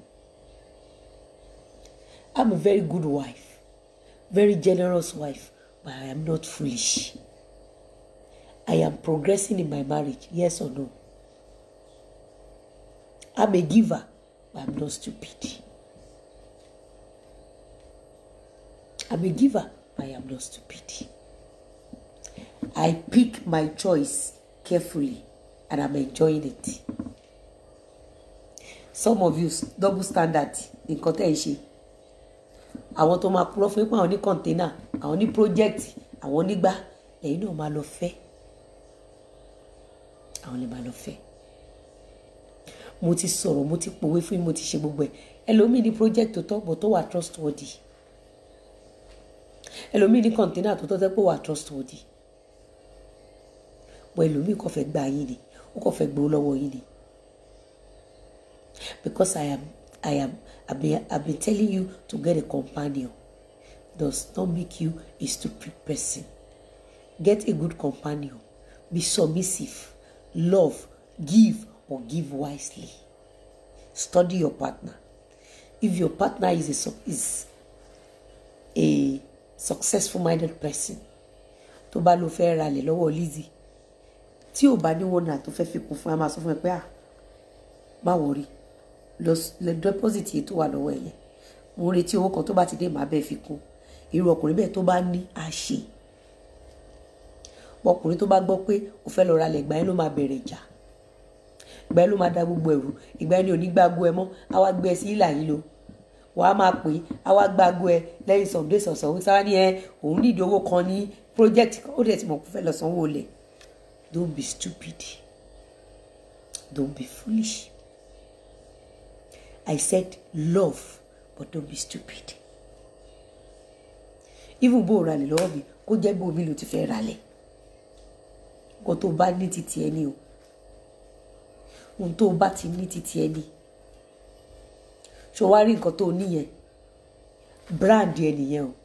i'm a very good wife very generous wife but i am not foolish i am progressing in my marriage yes or no i'm a giver but i'm not stupid i'm a giver but i am not stupid i pick my choice carefully and i'm enjoying it some of you double standard nǹkan tẹ́ ẹ̀ ń ṣe àwọn tó máa purọ́ fún yín pé àwọn ní kọ̀ǹténà àwọn ní project àwọn nígbà lẹ́yìn náà máa lọ fẹ́ àwọn lè máa lọ fẹ́ mo ti sọ̀rọ̀ mo ti pòwe fún yín mo ti ṣe gbogbo ẹ̀ ẹlòmíì ní project tó tọ́ bọ̀ tó wà trustworthy ẹlòmíì ní kọ̀ǹténà tó tọ́ tẹ́ pé wà trustworthy bọ̀ ẹlòmíì kò fẹ́ gbà yín ni ó kò fẹ́ gbowó lọ́wọ́ yín ni because I am I am I've been, I've been telling you to get a companion does not make you a stupid person get a good companion be submissive love give or give wisely study your partner if your partner is a su- is a successful minded person tó bá lọ fẹ́ ralẹ̀ lọ́wọ́ Lizzy tí ò bá ní wọn náà tó fẹ́ fi kún fún ẹ máa sọ fún ẹ pé à má wọrí lọ lọ deposit yìí tó wà lọ́wọ́ ẹ yẹn mo ń retí owó kan tó bá ti dé màá bẹ́ẹ̀ fi kún irú ọkùnrin bẹ́ẹ̀ tó bá ní àṣẹ ọkùnrin tó bá gbọ́ pé o fẹ́ lọ ralẹ̀ ìgbà yẹn ló máa bẹ̀rẹ̀ ìjà ìgbà yẹn ló máa da gbogbo ẹ̀rù ìgbà yẹn ni ò ní gbàgbó ẹ mọ́ á wá gbé ẹ sí ìlà yìí lo wàá máa pè é á wá gbàgbó ẹ lẹ́yìn some days ọ̀sán òun sára ní ẹ òun nídìí owó kan ní project ó dẹ̀ ti mọ̀ kó fẹ́ lọ sanwó olè don't be stupid don't be foolish I said love but don't be stupid even bó o ralẹ̀ lọ́wọ́ mi kó jẹ́ bó omi ló ti fẹ́ ralẹ̀ nǹkan tó o bá ní títí ẹni o ohun tó o bá ti ní títí ẹni ṣé o wá rí nǹkan tó o níyẹn brand ẹ nìyẹn o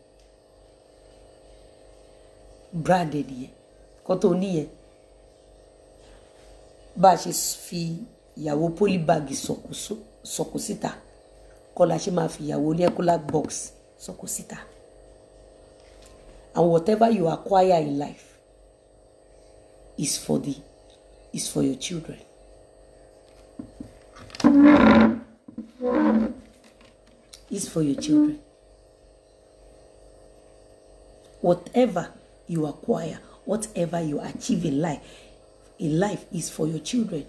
brand ẹ nìyẹn nǹkan tó o níyẹn bá a ṣe fi ìyàwó polybag sọ̀kò sọ̀kò síta kọ́ la ṣe máa fi ìyàwó ní ecolac box sọ̀kò síta and whatever you acquire in life is for the is for your children. is for your children. Whatever you acquire, whatever you achieve in life, in life is for your children.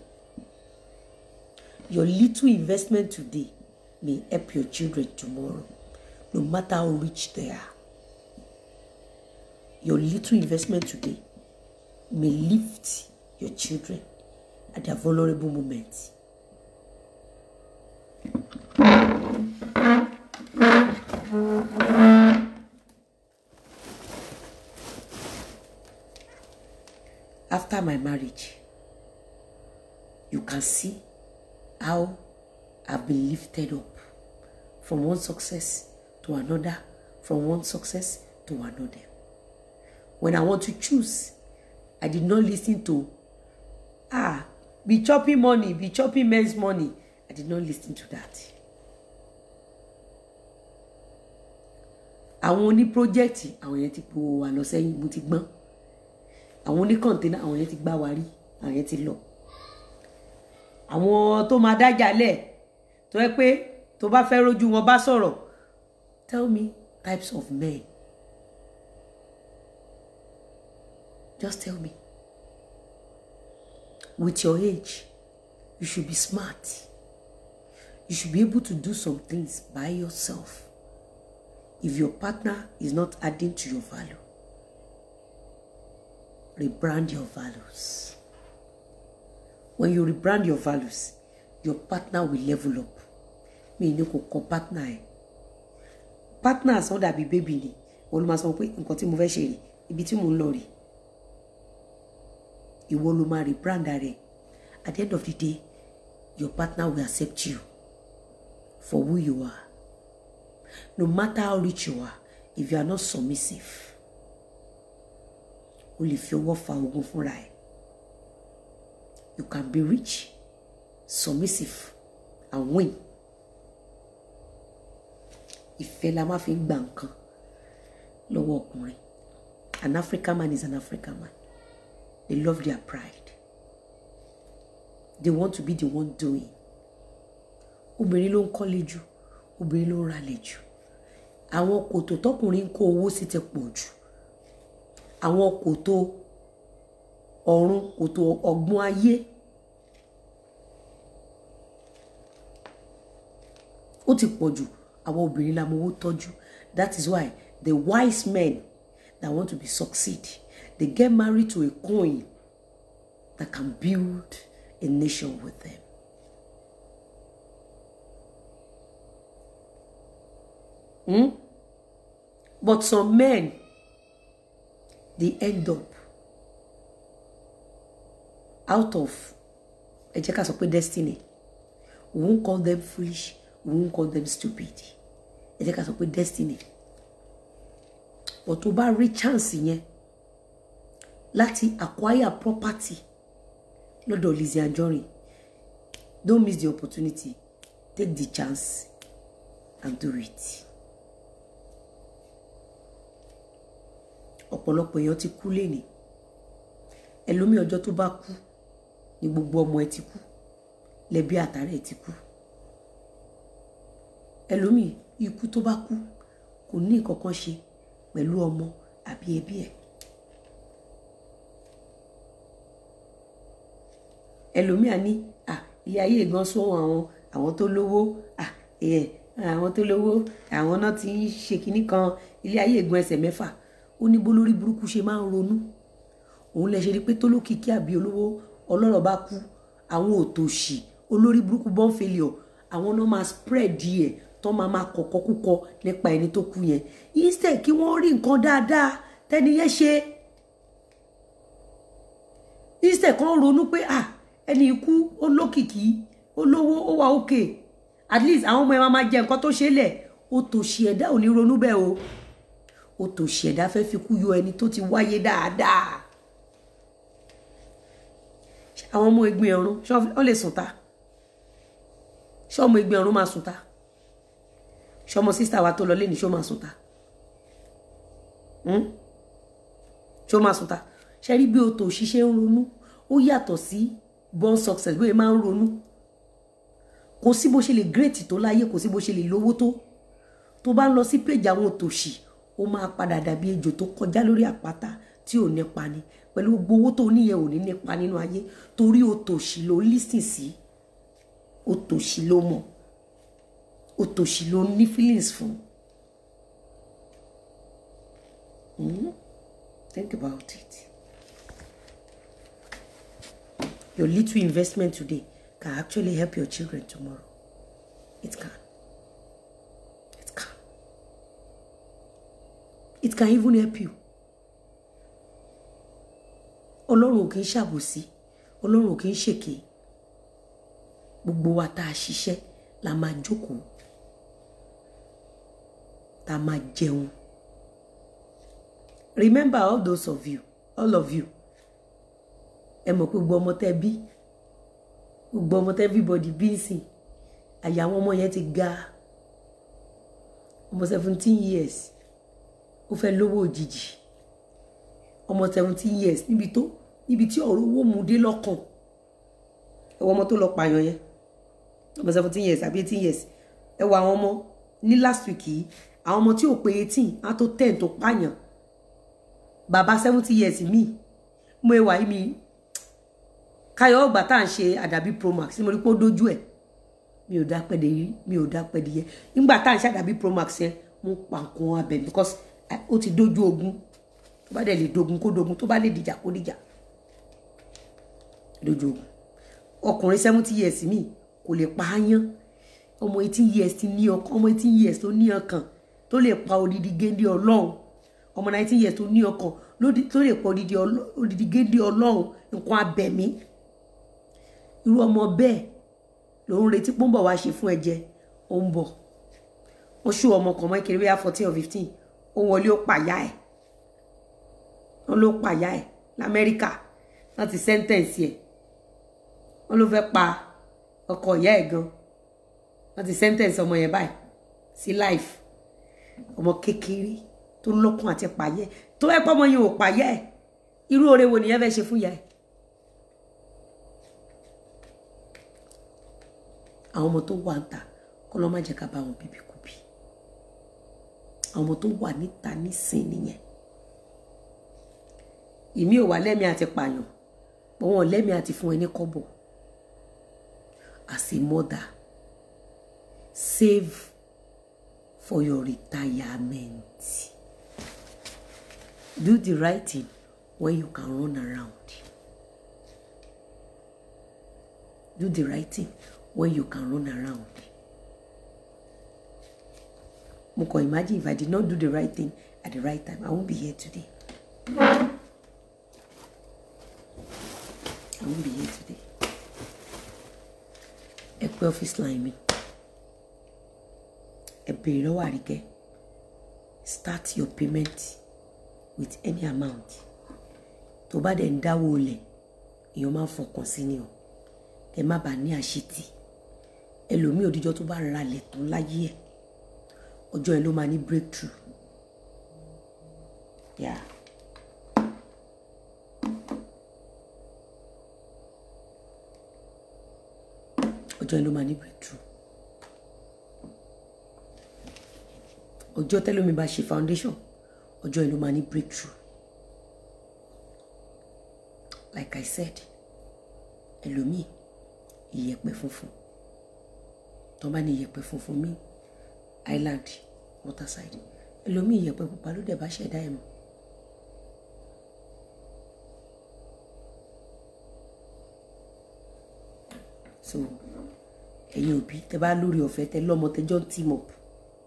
Your little investment today may help your children tomorrow, no matter how rich they are. Your little investment today may lift your children at their vulnerable moments. After my marriage, you can see how I've been lifted up from one success to another, from one success to another. When I want to choose, I did not listen to, ah, be chopping money, be chopping men's money. I did not listen to that. àwọn oní pírójẹ́tì àwọn yẹn ti po wà lọ sẹ́yìn mo ti gbọ́n àwọn oní kọ̀ǹténà àwọn yẹn ti gbá wa rí àwọn yẹn ti lọ àwọn tó máa dájà lẹ̀ tó yẹ pé tó bá fẹ́ rojú wọn bá sọ̀rọ̀ tell me types of men just tell me with your age you should be smart you should be able to do some things by yourself if your partner is not adding to your value rebrand your values when you rebrand your values your partner will level up mi ní kò kọ partner ẹ partner sọ dàbí baby ni wọn ló máa sọ pé nǹkan tí mo fẹ́ ṣe rè ibi tí mo ń lọ rè ìwọ ló máa rebrand rẹ at the end of the day your partner will accept you for who you are no matter how rich you are if you are not submissive o lè fi ọwọ́ fa ogun fúnra ẹ̀ you can be rich submissive and win ìfẹ́ la máa fi ń gba nǹkan lọ́wọ́ ọkùnrin an African man is an African man they love their pride they want to be the one doing obìnrin ló ń kọ́lé jù obìnrin ló ń ralẹ̀ jù àwọn kòtò tọkùnrin ń kó owó sí ti pọ̀ jù àwọn kòtò ọ̀run kòtò ọ̀gbun ayé ó ti pọ̀ jù àwọn obìnrin la mọ owó tọ́jú that is why the wise men that want to be succeed they get married to a coin that can build a nation with them. Hmm? But some men, they end up out of, ẹ jẹ́ ká sọ pé destiny. We won't call them foolish, we won't call them stupid. Ẹ jẹ́ ká sọ pé destiny. But tó bá rí chance yẹn láti acquire property lọ́dọ̀ Lizzy Anjorin, don't miss the opportunity. Take the chance and do it. ọ̀pọ̀lọpọ̀ èèyàn ti kú lénìí ẹlòmíì ọjọ́ tó bá kú ni gbogbo ọmọ ẹ ti kú lẹ́bí àtàrà ẹ ti kú ẹlòmíì ikú tó bá kú kò ní nǹkan kan ṣe pẹ̀lú ọmọ àbí ẹbí ẹ̀ ẹlòmíì á ní à ilé ayé gan sóhun àwọn àwọn tó lówó à ẹ àwọn tó lówó àwọn náà ti ń ṣe kinní kan ilé ayé gan ẹsẹ̀ mẹ́fà ó ní bólórí burúkú ṣe máa ń ronú òun lè ṣe rí pé tólókìkí àbí olówó ọlọ́rọ̀ bá kú àwọn òtòṣì olórí burúkú born failure àwọn náà máa spread ẹ̀ tó máa máa kọ̀kọ́ kúkọ nípa ẹni tó kú yẹn instead kí wọ́n rí nǹkan dáadáa tẹ́ni yẹn ṣe instead kan ronú pé ah ẹni ikú olókìkí olówó ó wà òkè at least àwọn ọmọ ẹ máa máa jẹ nǹkan tó ṣe lẹ̀ òtòṣì ẹ̀dá ò ní ronú bẹ́ẹ̀ o ó tó ṣẹ̀dá fẹ́ fi kú yọ ẹni tó ti wáyé dáadáa àwọn ọmọ ẹgbẹ́ ọ̀run ṣé wọ́n lè sùn ta ṣé ọmọ ẹgbẹ́ ọ̀run máa sùn ta ṣé ọmọ sísá wa tó lọ lé ní ṣó máa sùn ta ṣó máa sùn ta ṣe rí bí o tó ṣiṣẹ́ ń ronú ó yàtọ̀ sí born success bí o máa ń ronú kò sí bó ṣe lè great tó láyé kò sí bó ṣe lè lówó tó tó bá ń lọ sí péjì àwọn òtòṣì ó máa padà dàbí ejò tó kọjá lórí àpáta tí ò nípa ni pẹ̀lú gbogbo owó tó níyẹn ò ní nípa nínú ayé torí òtòṣì ló lísìn sí òtòṣì ló mọ̀ òtòṣì ló ní feelings fún. Mm? Think about it. Your little investment today can actually help your children tomorrow. It can. It can. It can even help you. Ọlọ́run ò kì í ṣàbòsí, Ọlọ́run ò kì í ṣèké. Gbogbo wa tá a ṣiṣẹ́ la máa jókòó, tá a máa jẹun. remember all those of you all of you ẹ mọ̀ pé gbogbo ọmọ tẹ́ bí gbogbo ọmọ tẹ́ everybody bí ń sìn àyà àwọn ọmọ yẹn ti ga ọmọ seventeen years ó fẹ́ lówó òjijì ọmọ seventeen years níbi tó níbi tí ọ̀rọ̀ owó mu dé lọ́kàn ẹ wọ ọmọ tó lọ pààyàn yẹn ọmọ seventeen years àbí eighteen years ẹ wọ àwọn ọmọ ní last week yìí àwọn ọmọ tí ò pé eighteen á tó ten tó pààyàn bàbá seventy years mi mo ẹ wà yìí mi káyọ̀ ọgbà tá à ń ṣe àdàbí promax ni mo rí pé ó dójú ẹ̀ mi ò dá pẹ́ẹ́dẹ́ rí mi ò dá pẹ́ẹ́dẹ́ yẹ nígbà tá à ń ṣe àdàbí promax yẹn mo pa nǹkan abẹ because ó ti dójú ogun tó bá dẹ̀ lè dogun kó dogun tó bá lè dìjà kó dìjà dójú ogun ọkùnrin seventy years mi kò lè pa á yán ọmọ eighteen years ti ní ọkàn ọmọ eighteen years tó ní ọkàn tó lè pa odidi géńdé ọlọ́run ọmọ nineteen years tó ní ọkàn tó lè pa odidi géńdé ọlọ́run nǹkan abẹ̀mí irú ọmọ bẹ́ẹ̀ ló ń retí pọ́nbọ̀ wá ṣe fún ẹ̀jẹ̀ ó ń bọ̀ ó ṣú ọmọ kan mọ́ kiri bóyá fourteen or fifteen ó wọlé ó pàyà ẹ̀ wọ́n ló pàyà ẹ̀ lamẹ́ríkà wọ́n ti sẹ́ńtẹ̀ǹsì ẹ̀ wọ́n ló fẹ́ pa ọkọ ìyá ẹ̀ gan wọ́n ti sẹ́ńtẹ̀ǹsì ọmọ yẹn báyìí sí life ọmọ kékeré tó lọ́kùn àti pàyẹ́ tó ẹ̀ pọ́ ọmọ yẹn ò pàyẹ́ ẹ̀ irú oore wo nìyẹn fẹ́ ṣe fún ìyá ẹ̀ àwọn ọmọ tó wà ń ta kọ́ lọ́ má jẹ́ ká bá wọn bíbí kú bí àwọn ọmọ tó wà níta nísìn nìyẹn ìmí ò wá lẹ́mìí àti pààyàn pọ̀ wọn lẹ́mìí àti fún ẹ ní kọ́bọ̀ as a mother save for your retirement do the right thing when you can run around do the right thing when you can run around. Mo kàn imagine if I did not do the right thing at the right time, I won't be here today. I won't be here today. Ẹ pé office line mi. Ẹ béèrè lọ́wọ́ Àríkẹ́. Start your payment with any amount. Tó bá dẹ̀ ń dáwọ́ olè, èèyàn máa ń fọkàn sí ni o. Ẹ má bàa ní àṣetì ẹlòmíì òdìjọ́ tó bá ralẹ̀ tó láyé ẹ̀ ọjọ́ ẹ̀ ló máa ní breakthrough yeah. ọjọ́ ẹ̀ ló máa ní breakthrough ọjọ́ tẹ́lómi bá ṣe foundation ọjọ́ ẹ̀ ló máa ní breakthrough like I said ẹlòmíì ìyẹ̀pẹ̀ funfun tó bá ní ìyẹ̀pẹ̀ funfun mi island waterside ẹlòmíì ìyẹ̀pẹ̀ pupa ló dẹ̀ bá ṣẹ̀dá ẹ̀ mọ́. so ẹ̀yin òbí tẹ bá lórí ọ̀fẹ́ tẹ lọ́mọ tẹjọ́ ń team up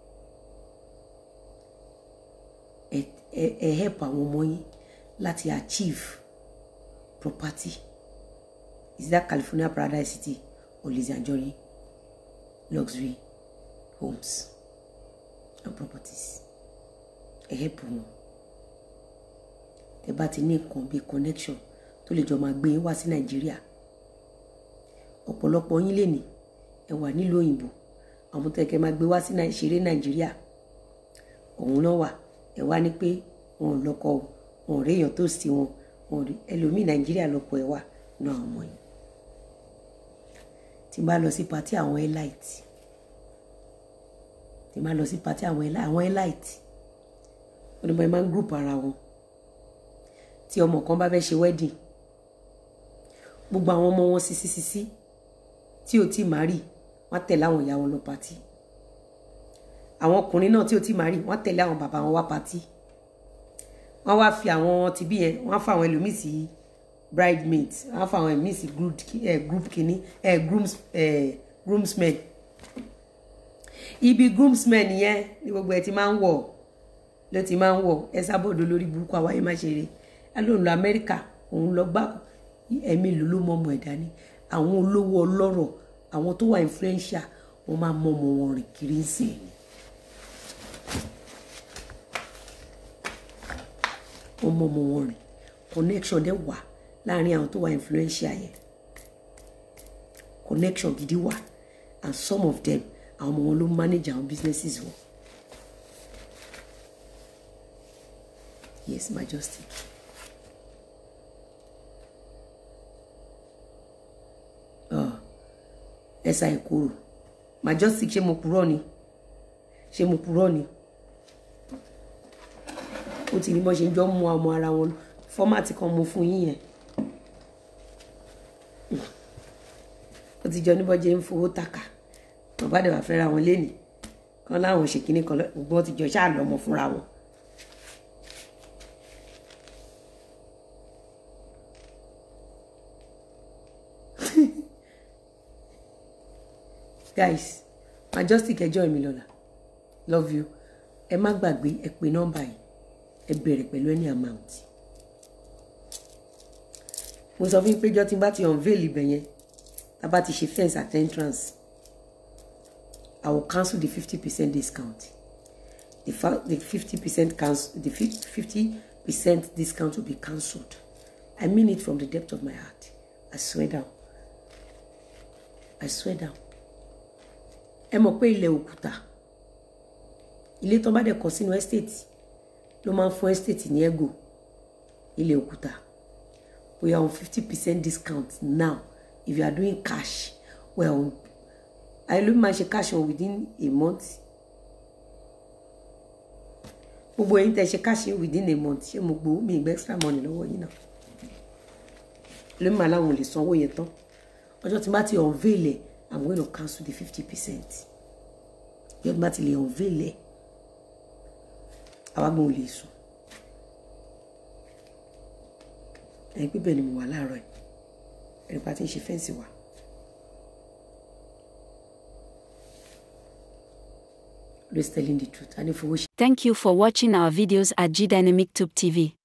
ẹ ẹ ẹ help àwọn ọmọ yín láti achieve property is that California Paradise City or Lizzie Anjorin luxury homes and properties ẹ help wọn tẹ bá ti ní nǹkan bíi connection tó lè jọ máa gbé yín wá sí nàìjíríà ọ̀pọ̀lọpọ̀ yín lè ní ẹ wà nílùú òyìnbó àwọn tó yẹ kẹ́ máa gbé wá sí ìṣeré nàìjíríà òun náà wà ẹ wá ní pé wọn ò lọ́kọ o wọn ò réèyàn tó sí wọn wọn ò rí ẹlòmíì nàìjíríà lọ́kọ ẹ wà náà àwọn ọmọ yìí tí n bá lọ sí pàtí àwọn elite tí n bá lọ sí pàtí àwọn elite àwọn elite wọn ni mo máa ń group ara wọn tí ọmọ kan bá fẹ́ ṣe wedding gbogbo àwọn ọmọ wọn sisi sisi tí ò tí màá rí wọn tẹ̀lé àwọn ìyá wọn lọ pàtí àwọn ọkùnrin náà tí ò tí màá rí wọn tẹ̀lé àwọn bàbá wọn wá pàtí wọn wá fi àwọn tibí yẹn wọn fa àwọn ẹlòmíì sí bridesmaids wọn fa àwọn ẹlòmíì sí group kìíní grooms groomsmen ibi groomsmen yẹn ni gbogbo ẹ ti máa ń wọ̀ ló ti máa ń wọ̀ ẹ sábọ̀dọ̀ lórí burúkú àwáyé má ṣe rè é lóun lọ amẹ́ríkà òun lọ gbá ẹ̀mí ló ló mọ ọmọ ẹ̀dá ni àwọn olówó ọlọ́rọ̀ àwọn tó wà influential wọ́n máa mọ ọmọ wọn rìn kiri ń sìn ní. wọ́n mọ ọmọ wọn rìn connection dẹ̀ wà láàrin àwọn tó wà influential yẹn connection gidi wà and some of them àwọn ọmọ wọn ló manage àwọn businesses wọn yes majestic ẹ̀sà ìkorò majestic ṣé mo purọ́ ni ṣé mo purọ́ ni ó ti ní bọ́ ṣe ń jọ mú ọmọ ara wọn fọ́mátì kan mo fún yín yẹn ó ti jọ níbọ̀ jẹ́ ń fowó tàkà bàbá dẹ̀ wà fẹ́ra wọn lénìí kan láwọn ṣe kínní kan gbọ́n ti jọ ṣáà lọ́mọ fúnra wọn. guys majestic ẹjọ́ mi lọ́la love you ẹ má gbàgbé ẹ pè nọ́mbà yìí ẹ bẹ̀rẹ̀ pẹ̀lú any amount mo sọ fún yín pé jọ́ tí n bá ti unveil ibẹ̀ yẹn tá a bá ti ṣe fence at entrance I will cancel the fifty percent discount the fa the fifty percent cancel the fifty percent discount will be cancelled I mean it from the depth of my heart I swear down I swear down ẹ mọ̀ pé ilẹ̀ òkúta ilé tó bá dẹ̀ kọ́ sínú estate ló máa ń fún estate ní ẹ̀gò ilẹ̀ òkúta we are on fifty percent discount now if you are doing cash we are on àìlú máa ṣe cash on within a month gbogbo ẹ̀yin tẹ́ ṣe cash within a month ṣé mo gbowó mi ìgbẹ́ extra money lọ́wọ́ yín náà lómi màá láwọn ò lè sanwó yẹn tán ọjọ́ tí n bá ti unveil ẹ̀ I'm going to cancel the fifty percent yóò bá ti lè unveil ẹ̀ àwa gbọ́n ò lè sùn ẹ̀yin pípẹ́ ni mo wà láàárọ̀ ẹ̀ ẹ̀rí pa ti ń ṣe fẹ́ǹsì wa. Always telling the truth. I need for Thank you for watching our videos at G Dynamic Tube TV.